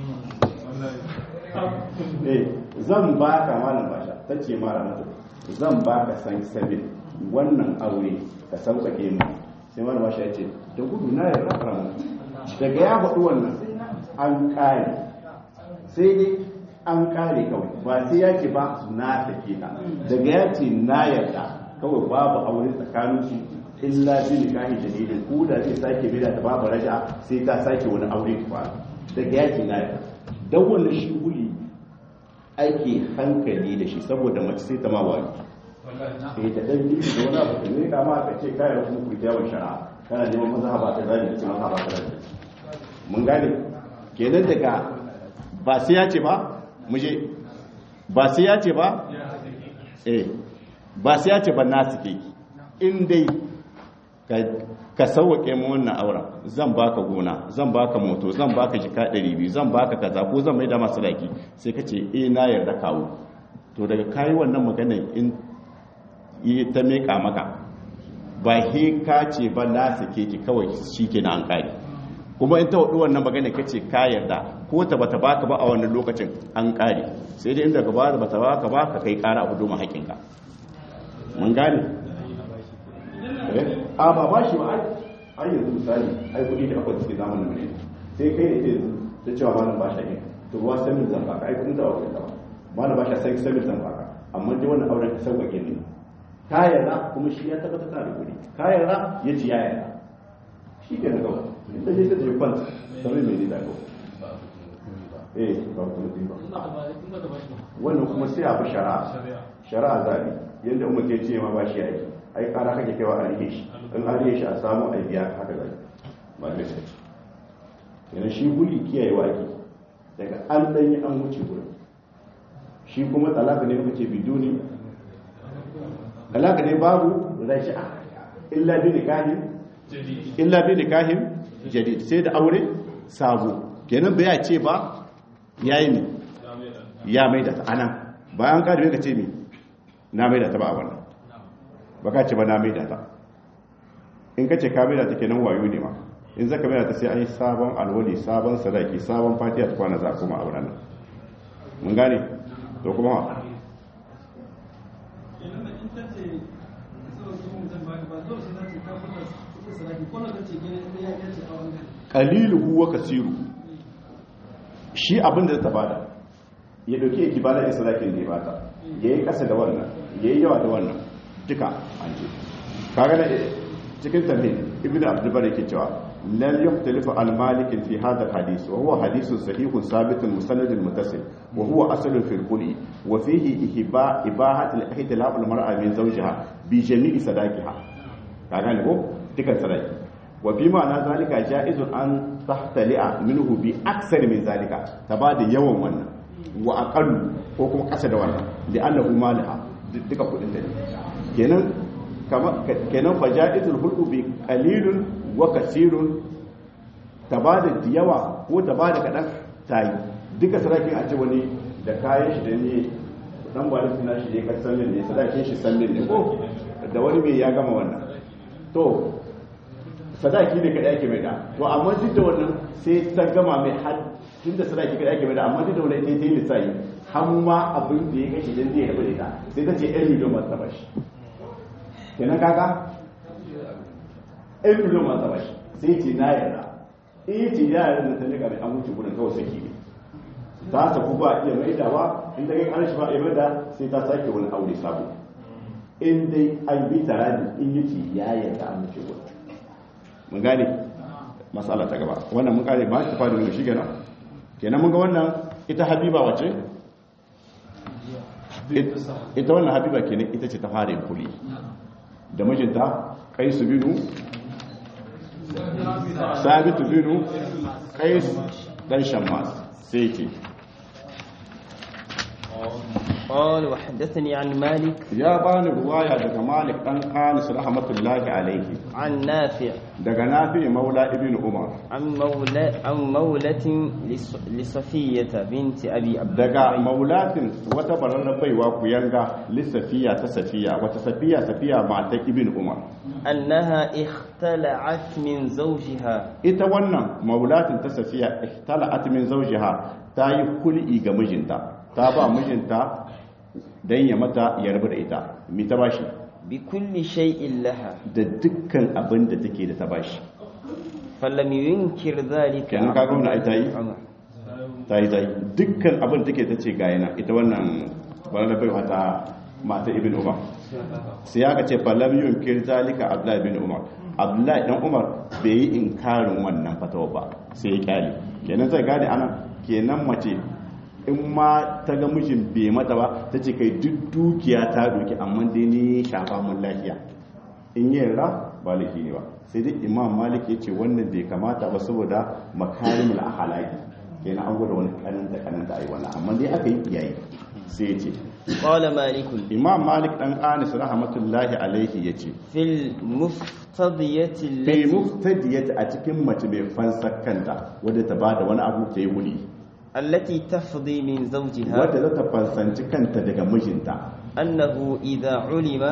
eh zan ba ka malam basha ta ce mara mata zan ba ka san sabin wannan aure ka sauƙaƙe mu sai malam basha ya ce da gudu na yarda fara mutu daga ya faɗi wannan an ƙare sai dai an ƙare kawai ba sai ya ce ba na take ka daga ya ce na yarda kawai babu aure tsakanin su illa bi nikahi jadidin ko da zai sake bida ta babu raja sai ta sake wani aure kwa daga ya ce na yarda dan wannan shi huli ake hankali da shi saboda mace sai ta ma wani sai ta dan yi da wani abu ne kama ka ce kayan kuma ku yawon shari'a kana neman mazhaba ta zani ce mazhaba ta zani mun gane kenan daga ba sai ya ce ba muje ba sai ya ce ba eh ba sai ya ce ba nasu ke in dai ka sauwaƙe mu wannan auren zan baka gona zan baka moto zan baka jika 200 zan baka kaza ko zan mai da masu daki sai ka ce eh na yarda kawo to daga kayi wannan magana in yi ta meka maka ba he ka ce ba na sake ki kawai shi ke na an kare kuma in ta hudu wannan magana ka ce ka yarda ko ta bata baka ba a wannan lokacin an kare sai dai inda gaba da bata baka ba ka kai kara abu domin haƙinka mun gane a ba ba shi ba ai yanzu misali ai kudi da akwai suke zamanin mu ne sai kai ne yanzu ta cewa malam ba shi ne to ruwa sanin zan baka ai kudin da akwai da malam ba shi sai sanin zan baka amma dai wannan auren ka sauƙaƙe ne ka yarda kuma shi ya tabbata ta da kudi ka yarda ya ci ya yarda shi ke na gaba inda sai ta je kwanta sai mai ne da gaba eh ba ku ba wannan kuma sai a bi shari'a shari'a zabi yadda umar ke ce ma ba shi aiki ai kara kake kaiwa a rike shi in an rike shi a samu a biya haka zai ba da sai yana shi guli kiyaye waki daga an dan yi an wuce gurin shi kuma talaka ne muka ce biduni talaka ne babu rashi'a illa bi nikahin illa bi nikahin jadid sai da aure sabo kenan bai ya ce ba yayi ne ya mai da ta anan bayan ka da ka ce me na mai da ta ba a wannan ba ka ce ba na mai da ta in ka ce ka mai da ta kenan wayo ne ma in zaka mai da ta sai an yi sabon alwali sabon sadaki sabon fatiha ta kwana za kuma a wannan mun gane to kuma qaliluhu wa kasiru shi abin da ta bada ya dauke ki bada israfin da ya bata yayi kasa da wannan yayi yawa da wannan duka an ce kaga da cikin tambayi ibnu abdul bari ke cewa lan yuhtalifu al malik fi hadha al hadith wa huwa hadithun sahihun sabitun musanadun muttasil wa huwa aslun fi al quli wa fihi ihba ibahat al ihtilaf al mar'a min zawjiha bi jami'i sadaqiha kaga ne ko dukan sadaqi wa fi ma'ana zalika ja'izun an tahtali'a minhu bi aksar min zalika ta ba da yawan wannan wa aqallu ko kuma kasa da wannan da annahu malaha duka kudin da kenan kama kenan fa ja'izul hulqu bi qalilun wa kasirun ta ba da yawa ko ta ba da kadan tayi duka sarakin a ce wani da kayan shi da ne dan ba da suna shi ne ka sallin ne sadakin shi sallin ne ko da wani mai ya gama wannan to sadaki ne kada ake mai da to amma duk da wannan sai ta gama mai har tun da sadaki kada ake mai da amma duk da wannan sai ta yi lissafi har ma abin da ya kashe dan zai rabu da ita sai ta ce ɗan miliyon masu taba shi kenan kaka ɗan miliyon masu taba shi sai ce na yarda in yi ce ya yarda da ta nika mai an wuce gudun kawai saki ne ta saku ba iya mai dawa in ta kai ƙarshe ba iya mai da sai ta sake wani aure sabo in dai an bi tare in yi ce ya yarda an wuce gudun mun gane matsala ta gaba wannan mun kare ba ta fara mun shi kenan kenan mun ga wannan ita habiba wace ita wannan habiba kenan ita ce ta fara yin kuli da mijinta kaisu binu sabitu binu kais dan shammas sai ce قال وحدثني عن مالك ya bani ruwaya daga malik dan anis rahmatullahi alaihi عن نافع daga nafi maula ibn umar عن مولى عن مولة لص- لصفية بنت أبي عبد daga الرحمن maulatin wata bararren baiwa ku yanga lissafiya ta safiya wata safiya safiya mata ibn umar أنها اختلعت من زوجها ita wannan maulatin ta safiya ihtala'at min zawjiha ta yi kul'i ga mijinta ta ba mijinta dan ya mata ya rabu da ita mi ta bashi بكل شيء لها da dukkan abin da take da ta bashi فلم ينكر ذلك kenan kaga wannan ai ta yi عمر ta yi ta yi dukkan abin da take ta ce ga yana ita wannan bararren baiwa ta mata ibn umar sai aka ce falam yunkir zalika abdullahi ibn umar abdullahi dan umar bai yi inkarin wannan fatawa ba sai ya kyale kenan zai gane anan kenan mace in ma ta ga mijin bai mata ba ta ce kai duk dukiya ta doki amma dai ne shafa mun lafiya in yi yarda ba laifi ne ba sai dai imam malik ya ce wannan bai kamata ba saboda makarimul ahalaki kenan an gwada wani kananta kananta ai wannan amma dai aka yi iyayi sai ya ce قال مالك imam malik dan anis rahmatullahi alaihi ya ce في المفتضية fi التي muftadiyat a cikin mace mai fansar kanta wadda ta bada wani abu ta yi wuli التي تفضي من زوجها wadda za ta fansanci kanta daga mijinta أنه إذا علم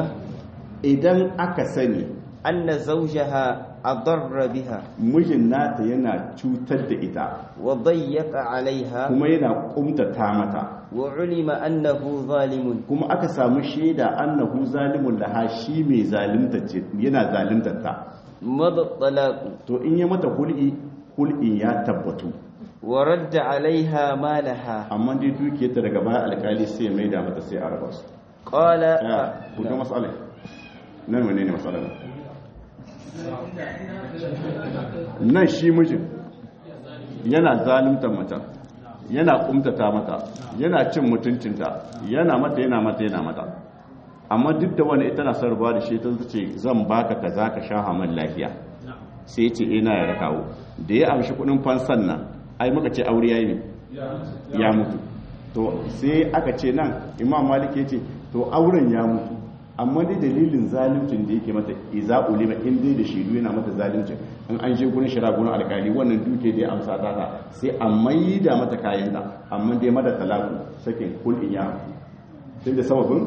idan aka sani أن زوجها أضر بها mijin nata yana cutar da ita وضيق عليها kuma yana kumtata mata وعلم أنه ظالم kuma aka samu shaida annahu zalimun laha shi mai zalimta ce yana zalimtar ta مضى الطلاق to in ya mata hul'i hul'in ya tabbatu ورد عليها مالها amma dai dukiyarta daga baya alkali sai ya maida mata sai a raba su قال ya kuka matsalai nan wane ne matsalar nan shi mijin yana zalimtar mata yana kumtata mata yana cin mutuncinta yana mata yana mata yana mata amma duk da wani ita na sarrafa da shi ta ce zan baka ka za ka sha haman lafiya sai ce ina ya kawo da ya amshi kudin fansan nan ai muka ce aure yayi ne ya mutu to sai aka ce nan imam malik ya ce to auren ya mutu amma dai dalilin zaluncin da yake mata iza ulima in dai da shaidu yana mata zaluncin in an je gurin shara gurin alkali wannan duke da ya amsa ta ta sai a maida mata kayan da amma dai mata talaku sakin kulin ya tun da sababin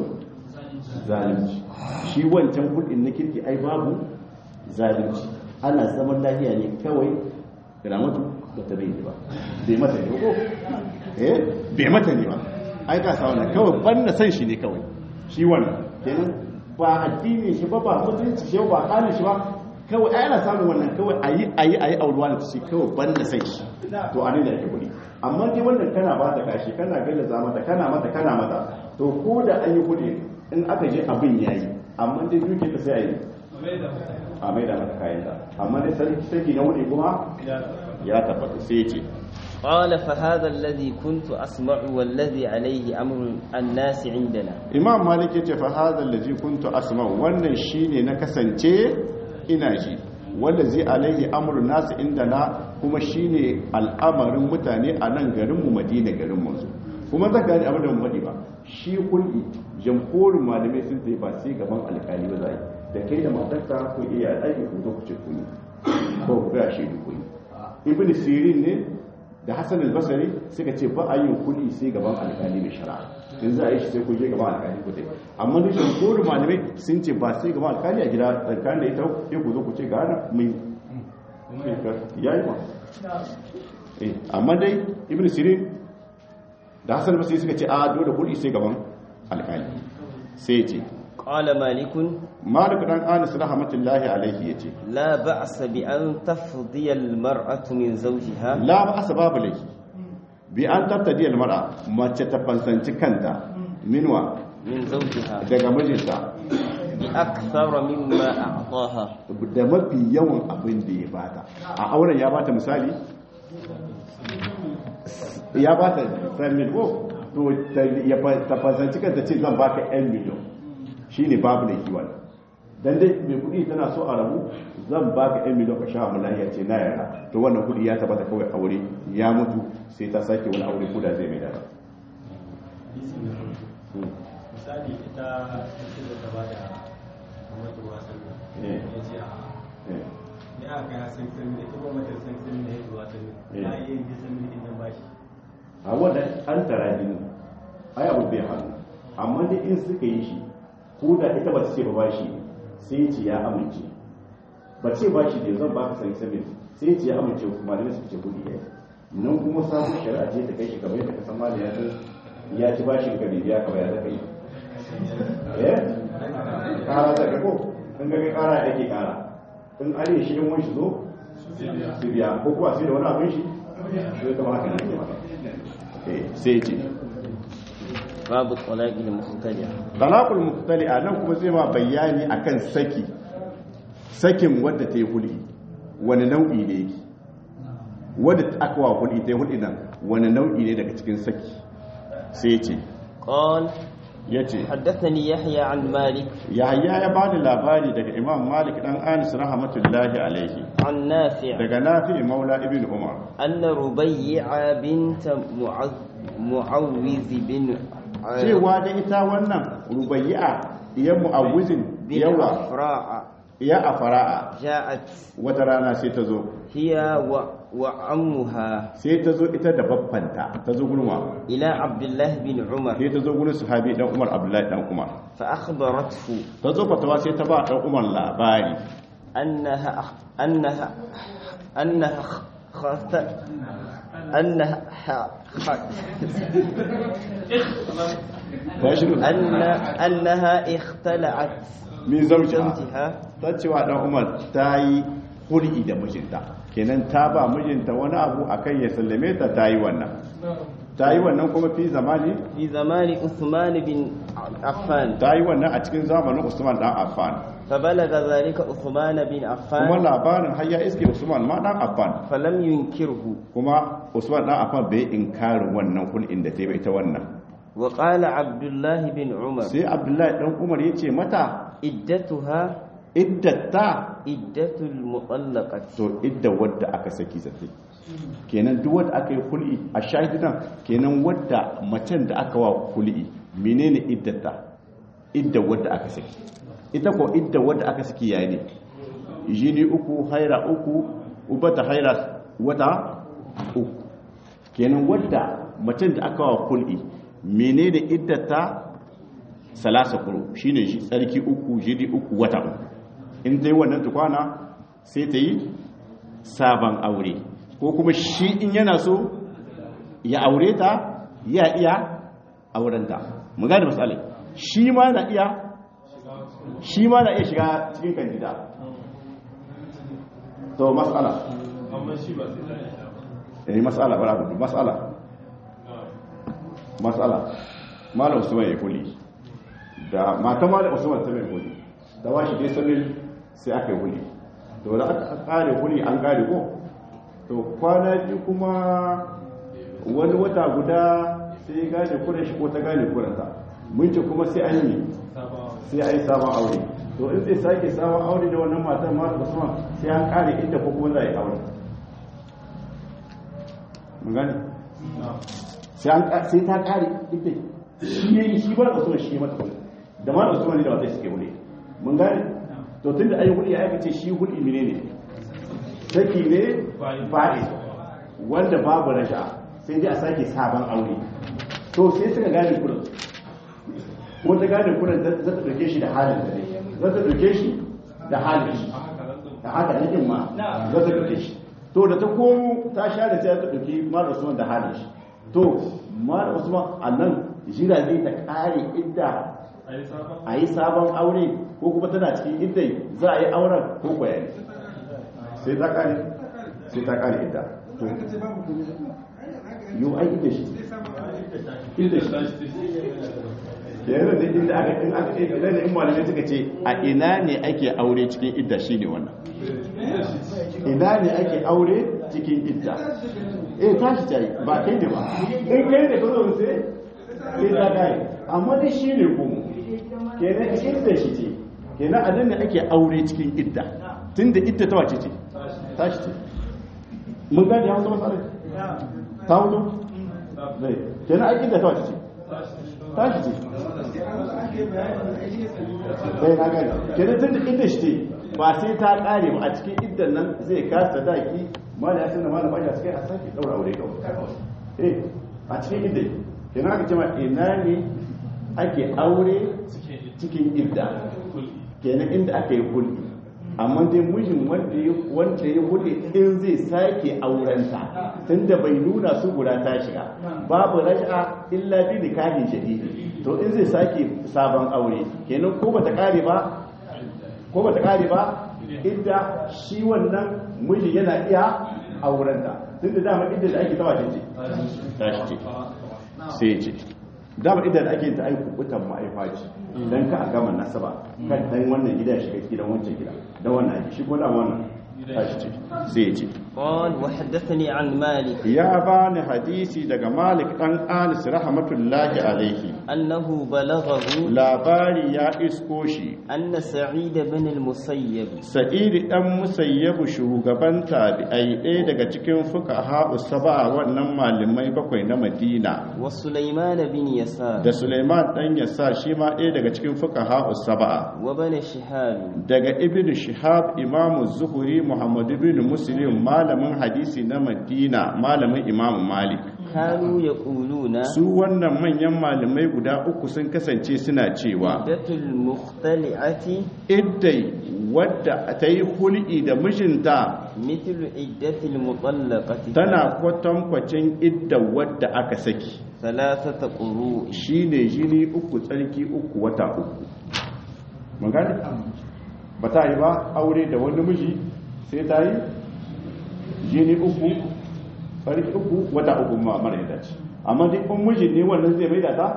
zalunci shi wancan kulin na kirki ai babu zalunci ana zaman lafiya ne kawai da mutu ba ta bai ba bai mata ne ko eh bai mata ne ba ai ka sa wannan kawai ban san shi ne kawai shi wannan kenan ba addini shi ba ba mutunci shi ba halin shi ba kawai ai ana samun wannan kawai ayi ayi ayi aurwa da shi kawai ban da san shi to a ne da yake kudi amma dai wannan kana ba ta kashi kana gallaza mata kana mata kana mata to ko da an yi kudi in aka je abin yayi amma dai duke ta sai ayi a mai da mata kayan da amma dai sarki sarki na wuri kuma ya tabbata sai ya ce قال فهذا الذي كنت أسمع والذي عليه أمر الناس عندنا imam malik ya ce fa hadha allazi kuntu asma wannan shine na kasance ina ji wanda zai alaihi amru nasu indana kuma shine al'amarin mutane a nan garin mu madina garin mu kuma zan gani abin da mu faɗi ba shi kulli jamhurin malamai sun tafi ba sai gaban alƙali ba za yi da kai da matarka ku iya ɗaki ku zo ku ce ku yi ko ku ga shi ku yi ibn sirin ne da hassan al-basari suka ce ba a yin kuli sai gaban alkali mai shara in za a yi shi sai kun je gaban alkali ku dai amma da shi ko malamai sun ce ba sai gaban alkali a gida alkali da ita ya ku zo ku ce ga hana mai ya yi ma Eh, amma dai ibn sirin da hassan al-basari suka ce a dole kuli sai gaban alkali sai ya ce قال مالك malik dan anas rahmatullahi alaihi yace لا بأس بأن تفضي المرأة من زوجها la ba asa babu laifi bi an tattadi almar'a mace ta fansanci kanta minwa من زوجها daga mijinta بأكثر مما أعطاها da mafi yawan abin da ya bata a auren ya bata misali ya bata 5 mil ko to ta- ya fa- ta fasanci kanta ce zan baka 'yan miliyon shi ne babu da kiwon dan dai mai kudi tana so a rabu zan baka 'yan miliyon ka sha mu lahiya ce na yara to wannan kudi ya tabbata kawai aure ya mutu sai ta sake wani aure ko da zai mai dara misali ita ita da ta bada kamar wasan Eh. ya ce a Eh, ne aka kai san san ne ita kuma ta san san ne ya wasan Eh. ne ai yin san ne din bashi a wanda an tara jini ai abu bai hannu amma dai in suka yi shi ko da ita ba ta ce ba ba shi sai ce ya amince ba ce ba shi da zan ba ka sani sabin sai ce ya amince kuma da su ce kudi ya nan kuma samun shari'a ce ta kai shi kamar yadda ka san mali ya san ya ci bashin ka bibiya ka ya zaka yi eh kara ta ga ko in ga kai kara ya ke kara in are shi in wani shi zo su biya ko kuwa sai da wani abin shi sai kama haka ne ke maka Eh, sai ce باب الطلاق المختلع talaqul muhtali'a nan kuma zai ma bayani akan saki sakin wadda ta yi hul'i wani nau'i ne yake wadda aka wa hul'i ta yi hul'i nan wani nau'i ne daga cikin saki sai ce قال ya ce حدثني يحيى عن مالك yahaya ya bani labari daga imam malik dan anis rahmatullahi alaihi عن نافع daga nafi maula ibn umar أن ربيع بنت معذ معوذ بن cewa da ita wannan rubayya iya mu'awwizin بن yawa أفراع iya a fara'a جاءت wata rana sai ta zo هي و... وعمها sai ta zo ita da babbanta ta zo gulma إلى عبد الله بن عمر sai ta zo gurin sahabi dan Umar Abdullahi dan Umar فأخبرته ta zo fatawa sai ta ba dan Umar labari أنها أنها أنها خت أنها ح- ta shiru أن أنها اختلعت min zamci زوجها ta cewa dan Umar ta yi hul'i da mijinta kenan ta ba mijinta wani abu akan ya sallame ta ta yi wannan ta yi wannan kuma fi zamani في زمان عثمان بن عفان ta yi wannan a cikin zamanin Usman dan Affan فبلغ ذلك عثمان بن kuma عفان labarin har ya iske Usman ma dan Affan فلم ينكره kuma Usman dan Affan bai inkarin wannan hul'in da ta yi ba ita wannan وقال عبد الله بن عمر sai Abdullahi dan Umar ya ce mata عدتها iddata عدة المطلقة to idda wadda aka saki zafi kenan duk wadda aka yi kul'i a shahidan kenan wadda macen da aka wa kul'i menene iddata idda wadda aka saki ita ko idda wadda aka saki yayi ne jini uku haira uku ubata haira wata uku kenan wadda macen da aka wa kul'i menene iddata salasa kuro shine shi tsarki uku jini uku wata uku in ta yi wannan tukwana sai ta yi sabon aure ko kuma shi in yana so ya aure ta ya iya aurenta mu gane matsalai shi ma na iya shi ma na iya shiga cikin kandida to matsala amma shi ba sai da eh matsala bara gudu matsala matsala malam usman ya kuli da mata malam usman ta mai kuli da washi dai sanin sai aka yi kuli to da aka kare kuli an kare ko to kwana biyu kuma wani wata guda sai ya gane kuren shi ko ta gane kuranta mun ce kuma sai an yi sai an yi sabon aure to in zai sake sabon aure da wannan matan malam usman sai an kare inda ko kuma za a yi aure mun gane sai an ka- sai ta kare ita shi yayi shi ba da usman shi mata kudi da ma da usman ne da wata suke wuri mun gane to tun da ayi hudi ya aka ce shi hudi menene saki ne fa'i wanda babu rasha sai dai a sake sabon aure to sai suka gane kudin ko ta gane kudin za ta dauke shi da halin da ne za ta dauke shi da halin shi da haka ne ma za ta dauke shi to da ta komo ta sha da sai ta dauki mara usman da halin shi to mara usman a nan jira zai ta kare idda a yi sabon aure ko kuma tana cikin iddai za a yi auren ko kwayani sai ta kare sai ta kare idda to yau ai idda shi idda shi yanzu da inda aka in aka ce da in malamai suka ce a ina ne ake aure cikin idda shine wannan ina ne ake aure cikin idda eh tashi tayi ba kai da ba in kai da kazo sai sai ta kai amma dai shine kuma kenan idda shi ce kenan a nan ne ake aure cikin idda tunda idda ta wace ce tashi ce mun gane hausa masarai ta hudu zai kenan ai idda ta wace ce tashi ce bai na gani kenan tun da idda shi ce ba sai ta kare ba a cikin iddan nan zai kasa daki mala ya sanar mala bashi a cikin a sake daura aure kawai eh a cikin idda kenan aka ce ma ina ne ake aure cikin idda kenan inda aka yi hulɗi amma dai mijin wanda ya wanda ya hulɗi in zai sake aurenta tunda bai nuna su guda ta shiga babu raj'a illa bi nikahin shadidi to in zai sake sabon aure kenan ko bata kare ba ko bata kare ba idda shi wannan miji yana iya aurenta tunda dama idda da ake tawace ce tashi ce sai ce dama idan ake ta aiku kutan ma'aifa ce dan ka a gama nasaba kan dan wannan gida shiga gidan wancan gida dan wannan ake shi ko da wannan tashi ce sai ce قال وحدثني عن مالك ya bani hadisi daga Malik dan Anis rahmatullahi alaihi أنه بلغه labari ya isko shi أن سعيد بن المسيب Sa'idi dan Musayyabu shugaban tabi'ai ɗaya daga cikin fuqaha usaba wannan malamai bakwai na Madina وسليمان بن يسار da Suleiman dan Yasa shi ma ɗaya daga cikin fuqaha usaba وبن شهاب daga Ibn Shihab Imam Zuhri Muhammad ibn Muslim malamin hadisi na Madina malamin Imam Malik كانوا يقولون su wannan manyan malamai guda uku sun kasance suna cewa عدة المختلعة iddai wadda ta yi hul'i da mijinta مثل عدة المطلقة tana kwatankwacin idda wadda aka saki ثلاثة قروء shine jini uku tsarki uku wata uku mun gane ba ta yi ba aure da wani miji sai ta yi jini uku tsarki uku wata uku ma mara yadda ce amma duk in mijin ne wannan zai mai da ta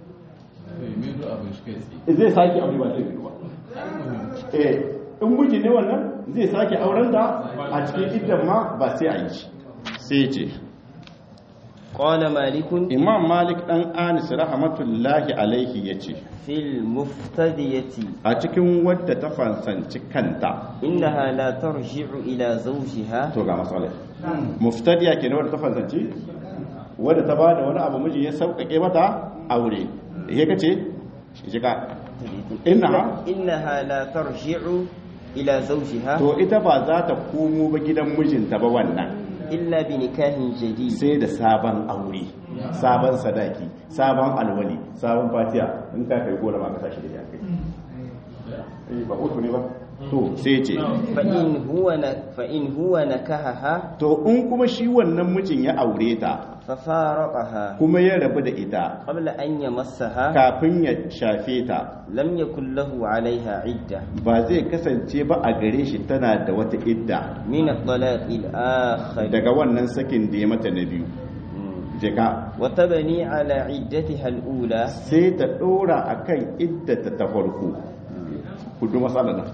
zai sake aure ba zai ba eh in miji ne wannan zai sake auren ta a cikin iddan ma ba sai a yi shi sai ce قال مالك imam malik dan anis rahmatullahi alaihi ya ce في المفتدية a cikin wadda ta fansanci kanta إنها لا ترجع إلى زوجها to ga matsalai muftadiya ke wadda ta fansanci wadda ta ba da wani abu miji ya sauƙaƙe mata aure ya kace shiga inna إنها لا ترجع إلى زوجها to ita ba za ta komo ba gidan mijinta ba wannan إلا بنكاح جديد sai da sabon aure sabon sadaki sabon alwali sabon fatiya in ka kai gora ma ka tashi da ya kai eh ba uku ne ba to sai ce فإن هو ن- فإن هو نكحها to in kuma shi wannan mijin ya aure ta ففارقها kuma ya rabu da ita قبل أن يمسها kafin ya shafe ta لم يكن له عليها عدة ba zai kasance ba a gare shi tana da wata idda من الطلاق الآخر daga wannan sakin da ya mata na biyu مم. jika وتبني على عدتها الأولى sai ta dora akan iddata ta farko kudu matsala nan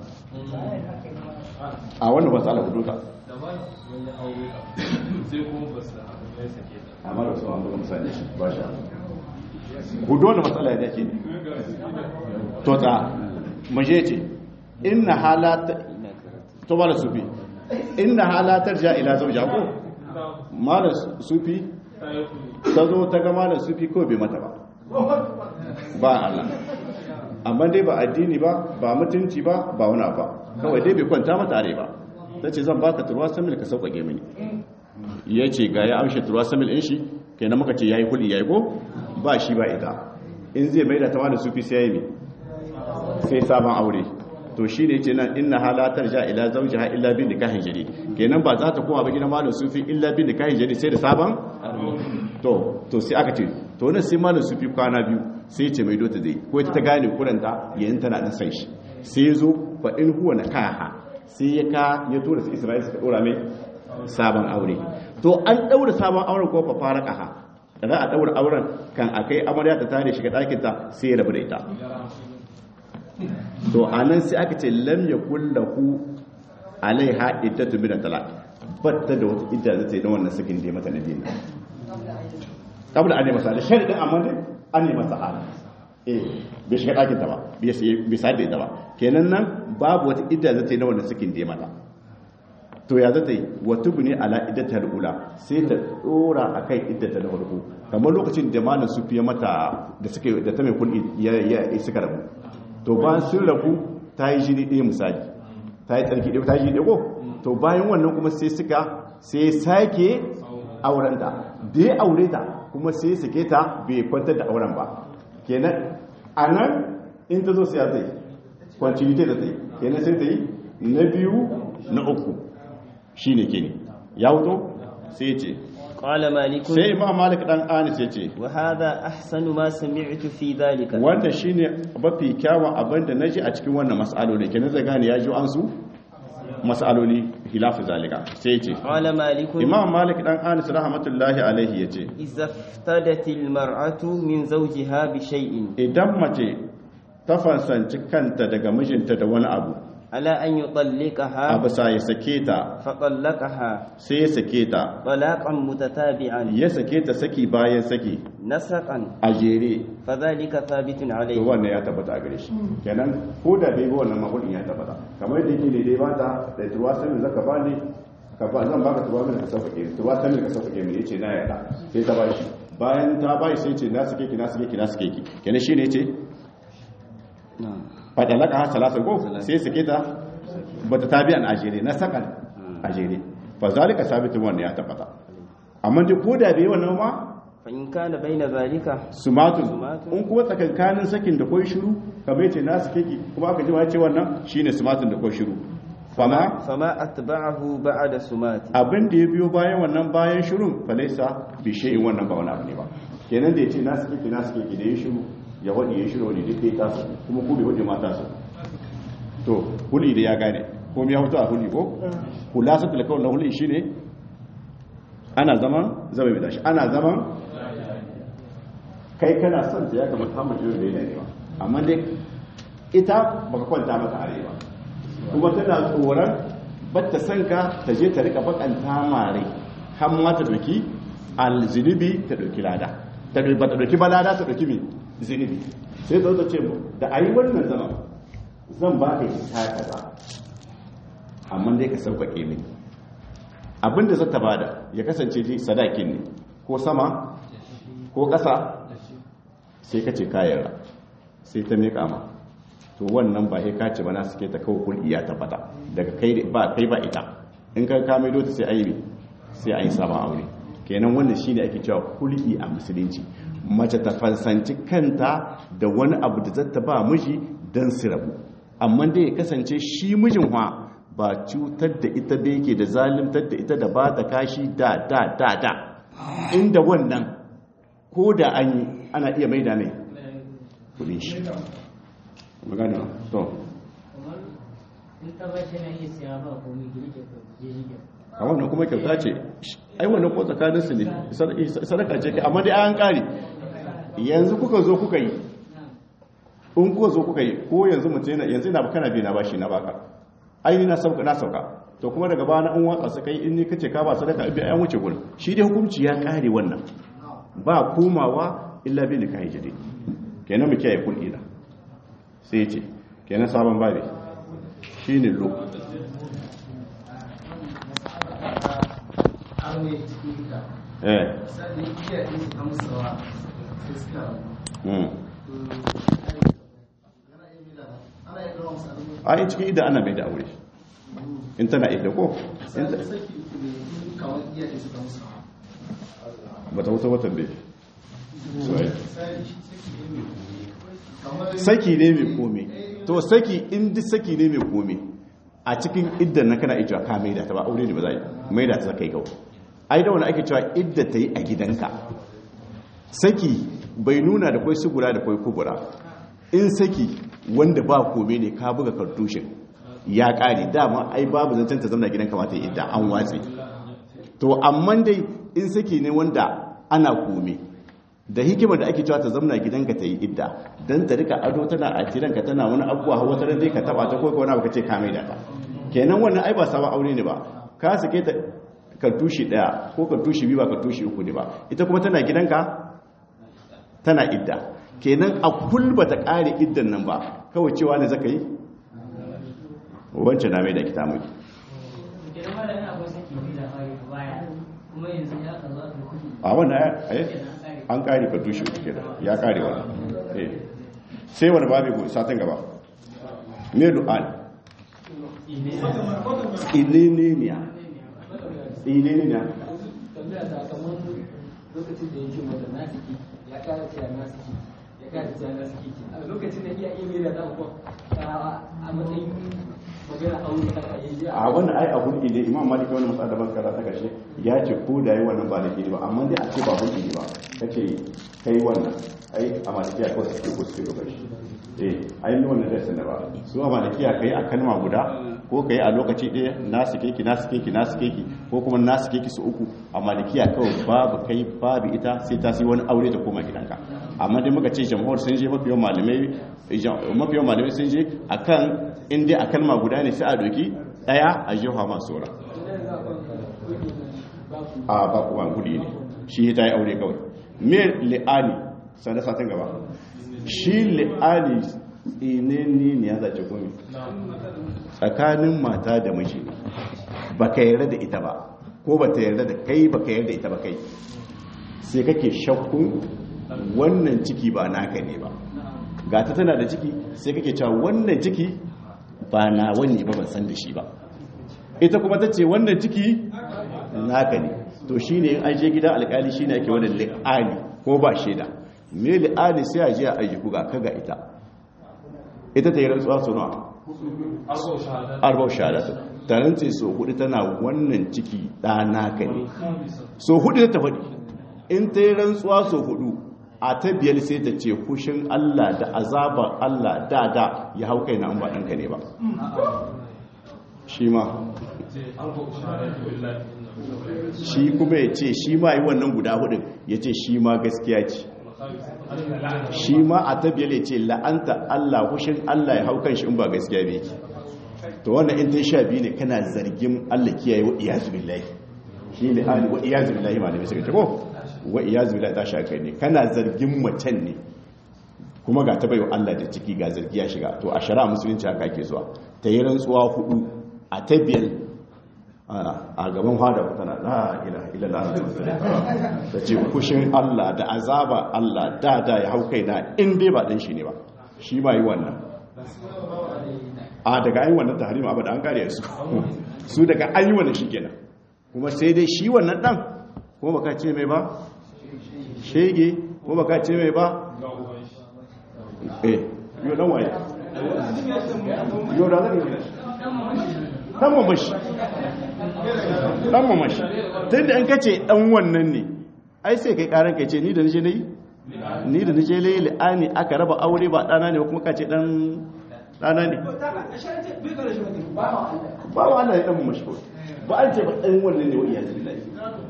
a wannan matsala kudu ta amma da su an buga misali shi ba shi kudu wanda matsala ya ke to ta maje ce inna halata to ba da sufi inna halatar ja ila zauja ko malar sufi ta zo ta ga malar sufi ko bai mata ba ba Allah amma dai ba addini ba ba mutunci ba ba wani ba kawai dai bai kwanta mata are ba ta ce zan baka turwa samil ka sauƙaƙe mini ya ce ga ya amshe turwa samil in shi kenan muka ce ya yi kuli ya yi ko ba shi ba ita in zai mai da ta wani sufi sai ya yi sai sabon aure to shi ne ce nan inna halatar ja ila zaujiha illa bin nikahin jari kenan ba za ta koma ba gidan malam sufi illa bin nikahin jari sai da sabon to to sai aka ce to nan sai malam sufi kwana biyu sai ce mai dota zai ko ita ta gane kuranta yayin tana dan san shi sai ya zo fa in huwa nakaha sai ya ka ya tura su Isra'ila suka dora mai sabon aure to an daura sabon auren ko fa fara kaha za a daura auren kan akai amarya ta tare shiga ɗakin ta sai ya rabu da ita to anan sai aka ce lam yakul lahu alaiha iddatu min talaq batta da wata idda zai yi na wannan sakin da ya mata na dina kabla an yi masa da sharidin amma dai an yi masa hali eh bai shiga ɗakin ta ba bai sa da ita ba kenan nan babu wata idda zai yi na wannan sakin da ya mata to ya zata yi wata ne ala iddatar ula sai ta dora a kai iddata na farko kamar lokacin da malam su fiye mata da suka da ta mai kulli ya ya suka rabu to bayan sun rabu ta yi jini ɗaya misali ta yi tsarki ɗaya ta yi jini ɗaya ko to bayan wannan kuma sai suka sai sake auren ta da ya aure ta kuma sai sake ta bai kwantar da auren ba kenan a nan in ta zo sai ta yi continuity da ta yi kenan sai ta yi na biyu na uku shi ne kini ya wuto sai ce قال مالك sai imam malik dan anis ya ce وهذا أحسن ما سمعت في ذلك wanda shine mafi kyawun abin da naji a cikin wannan mas'aloli kenan zai gane ya ji an su mas'aloli hilafu zalika sai ce قال مالك imam malik dan anis rahmatullahi alaihi ya ce إذا افتدت المرأة من زوجها بشيء idan mace ta fansanci kanta daga mijinta da wani abu على أن a يطلقها bisa ya sake ta فطلقها sai ya sake ta طلاقا متتابعا ya sake ta saki bayan saki نسقا a jere فذلك ثابت to عليه wannan ya tabbata a gare shi kenan ko da bai ga wannan mahudin ya tabbata kamar yadda yake ne dai ba ta da tuwa sanin zaka ba ni ka ba zan baka tuwa min ka sauƙaƙe ni tuwa sanin ka sauƙaƙe ni yace na yarda sai ta bashi bayan ta bashi sai ce na sake ki na sake ki na sake ki kenan shine yace نعم fadalaka ha salasa ko sai sake ta bata tabi an ajere na sakan ajere fa zalika sabitun wannan ya tabbata amma dai ko da bai wannan ma فإن كان بين ذلك sumatun Sumatun. in kuma tsakankanin sakin da koi shiru kamar yace nasu keke kuma aka ji ce wannan shine sumatun da koi shiru fama فما أتبعه بعد سمات abin da ya biyo bayan wannan bayan shirun falaisa bi shay'in wannan ba wani abu ne ba kenan da yace nasu keke nasu keke da ya shiru ya wadi ya shiru wani duk dai tasu kuma ku bai wadi ma tasu to huli da ya gane ko ya hutu a huli ko khulasatul qawl na huli shine ana zaman zama mai dashi ana zaman kai kana son ta ya kamata hamar jiyo da yana ne amma dai ita baka kwanta mata are ba kuma tana tsoron batta son ka ta je ta rika bakanta mare har ma ta doki alzinubi ta doki lada ta doki ba ta doki ba lada ta doki mi zinubi sai zo ta ce mu da ayi wannan zaman zan ba ka ta kaza amma dai ka sauƙaƙe mini abinda zata bada ya kasance dai sadakin ne ko sama ko ƙasa sai ka ce kayan sai ta miƙa ma to wannan ba sai ka ce ba na suke ta kawo kulli ya tabbata daga kai ba kai ba ita in ka kame dota sai ayi sai ayi sabon aure kenan wannan shine ake cewa kulli a musulunci mace ta fansanci kanta da wani abu da zata ba miji dan su rabu amma dai ya kasance shi mijin wa ba cutar da ita da yake da zalimtar da ita da ba ta kashi da da da da inda wannan ko da an yi ana iya maida mai kudin shi magana to a wannan kuma kyauta ce ai wannan ko tsakanin su ne sadaka ce kai amma dai an kare yanzu kuka zo kuka yi in kuka zo kuka yi ko yanzu mutum yana yanzu ina kana bi na bashi na baka ai ni na sauka na sauka to kuma daga bana an watsa su kai in ni kace ka ba sadaka ibi an wuce gurin shi dai hukunci ya kare wannan ba komawa illa bi nikahi jadi kenan mu kiyaye kulli da sai ce kenan sabon babi shine lo eh mm a cikin idan ana mai da aure in tana idda ko In ta- ba ta wuta watan da saki ne mai komi to saki in duk saki ne mai komi a cikin iddan na kana ita ka maida ta ba aure ne ba za yi maida ta kai gawo ai da wani ake cewa idda ta yi a gidanka saki bai nuna da kwai sugura da kwai kubura in saki wanda ba kome ne ka buga kartushin ya kare dama ai babu zancen ta zama gidan kamata ya idda an watse to amma dai in saki ne wanda ana kome da hikimar da ake cewa ta zamna gidanka ta yi idda don ta rika ado tana a gidanka tana wani abubuwa hawa ta dai ka taba ta ko wani abu ka ce ka mai da ta kenan wannan ai ba sabon aure ne ba ka sake ta kartushi daya ko kartushi biyu ba kartushi uku ne ba ita kuma tana gidanka tana idda kenan a kulba ta kare iddan nan ba kawai cewa ne zaka yi wancan na mai da kita miki Kenan ma da ina akwai saki biyu da fari baya kuma yanzu ya ka zo a kai kuɗi. a wannan ai an kare kartushi uku kenan ya kare wannan eh sai wani babu ko satin gaba me du'al tsininiya tsininiya tambaya ta kamar lokacin da yake mata na siki ya kara cewa na siki ya kara cewa na siki a lokacin da iya iya mera ta ko a matsayin magana aure haka yayi a wannan ai abun ne imam maliki wani masu adaban kaza ta kashe ya ce ko da yi wannan ba da ke ba amma dai a ce ba hulki ne ba ka ce kai wannan ai a malikiya kawai suke ko suke gaba shi eh ai ni wannan dai sanar ba su a malikiya kai a kalma guda ko kai a lokaci ɗaya na suke ki na suke ki na suke ki ko kuma na suke ki su uku a malikiya kawai babu kai babu ita sai ta sai wani aure ta koma gidanka amma dai muka ce jamhur sun je mafiyan malamai mafiyan malamai sun je akan in dai a kalma guda ne sai a doki daya a jiha masu wura a ba kuma gudi ne shi ta yi aure kawai me li'ani sanda satin gaba shi li'ani tsinenni ne ya zace kome tsakanin mata da miji ne ba ka yarda da ita ba ko ba ta yarda da kai ba ka yarda ita ba kai sai kake shakkun wannan ciki ba naka ne ba ga ta tana da ciki sai kake cewa wannan ciki ba na wani ba ban san da shi ba ita kuma ta ce wannan ciki naka ne to shi ne an je gidan alkali shi ne ake wannan li'ani ko ba shaida me li'ani sai a je a ayyuku ga kaga ita ita ta yi rantsuwa su nawa arbau shahadatu ta rantse so hudu tana wannan ciki ɗana ka ne so hudu ta faɗi in ta yi rantsuwa so hudu a ta biyar sai ta ce kushin Allah da azabar Allah da da ya hau kai na an ba ɗanka ne ba shi ma shi kuma ya ce shi ma yi wannan guda hudun ya ce shi ma gaskiya ce shi ma a ta biyar ya ce la'anta Allah kushin Allah ya hau kan shi in ba gaskiya bai ki to wannan in ta sha biyu ne kana zargin Allah kiyaye wa iyazu billahi shi ne hali wa iyazu billahi malami suka ce ko wa iyazu billahi ta shaka ne kana zargin macen ne kuma ga ta bayo Allah da ciki ga zargi ya shiga to a shari'a musulunci haka ake zuwa ta yi rantsuwa hudu a ta biyar a gaban fada ku tana la ilaha illallah ta ce kushin Allah da azaba Allah da da ya hau kaina in dai ba dan shi ne ba shi ma yi wannan a daga an yi wannan tahrim abu da an kare su su daga an yi wannan shikenan kuma sai dai shi wannan dan ko baka ce mai ba shege ko baka ce mai ba eh yo dan waye yo da zan yi dan mamashi dan mamashi tunda in kace dan wannan ne ai sai kai karan kai ce ni da nije nayi ni da nije layi li'ani aka raba aure ba dana ne kuma kace dan dana ne ba wa Allah ya dan mamashi ko ba an ce ba dan wannan ne wa iyazu billahi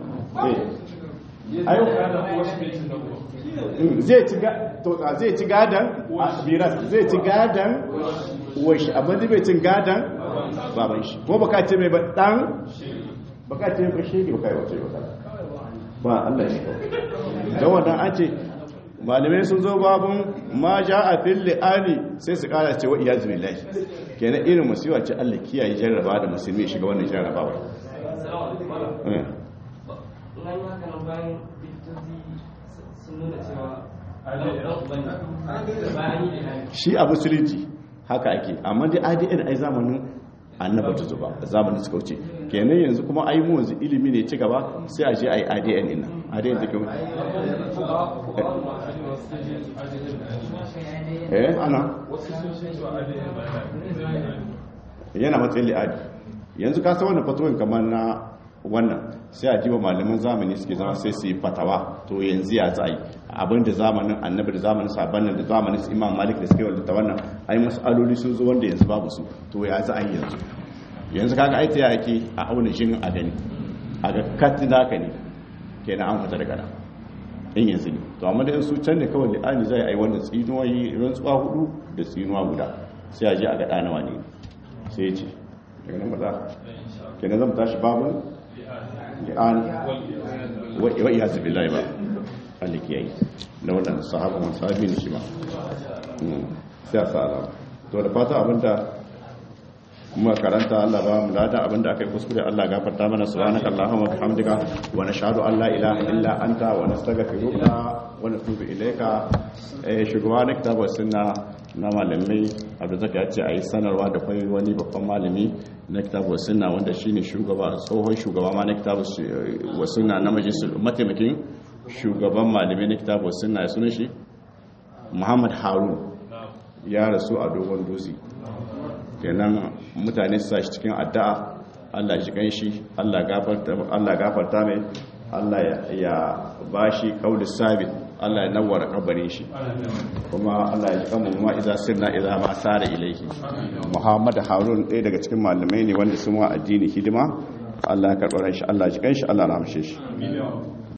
eh ayo zai ci zai ci gadan biras zai ci gadan washi amma zai bai cin gadan baban shi ko baka ce mai ba dan baka ce mai ba shege baka yi wace ba ba Allah shi ko dan wannan an ce malamai sun zo babun ma ja a fil li'ani sai su kara cewa iyaz billahi kenan irin musiwa ce Allah kiyaye jarraba da musulmi shiga wannan jarrabawa eh shi a musulunci haka ake amma dai adn ai zamanin annaba ta zuba zamanin suka wuce kenan yanzu kuma ai mu yanzu ilimi ne ci gaba sai a je ai adn din nan adn take eh ana yana matsayin li'adi yanzu ka san wannan fatuwin kamar na wannan sai a jiwa malaman zamani suke zama sai su yi fatawa to yanzu ya za a yi abin da zamanin annabi da zamanin sabanin da zamanin su imam malik da suke wadda ta wannan ai mas'aloli sun zo wanda yanzu babu su to ya za a yi yanzu yanzu kaga ai ta yake a auna shin a gani a ga katin naka ne kenan an fita daga nan in yanzu ne to amma da su can ne kawai li'ani zai ai wannan tsinuwa yi rantsuwa hudu da tsinuwa guda sai a je a ga ɗanawa ne sai ya ce daga nan maza kenan zan tashi babu li'ani wa iya zubi lai ba Allah ke yi na wannan sahaban wani sahabi ne shi ma sai a sa alama to da fata abinda kuma karanta Allah ba mu lada abinda aka yi kuskure Allah gafarta mana subhanaka allahumma bihamdika wa nashhadu an la ilaha illa anta wa nastaghfiruka wa natubu ilayka eh shugaba na kitabu sunna na malamai abu zaka ya ce ayi sanarwa da kai wani babban malami na kitabu sunna wanda shine shugaba tsohon shugaba ma na kitabu wa sunna na majalisul mataimakin shugaban malamai na kitabu sunna ya sunan shi Muhammad Harun ya rasu a dogon dutse kenan mutane su sashi cikin addu'a Allah ji ganshi Allah gafarta Allah gafarta mai Allah ya bashi kauli sabit Allah ya nawara kabarin shi kuma Allah ya ji kanmu ma idza sirna idza ma sara ilaihi Muhammad Harun ɗaya daga cikin malamai ne wanda sun wa addini hidima Allah ya karɓar shi Allah ya ji ganshi Allah ya rahmshe shi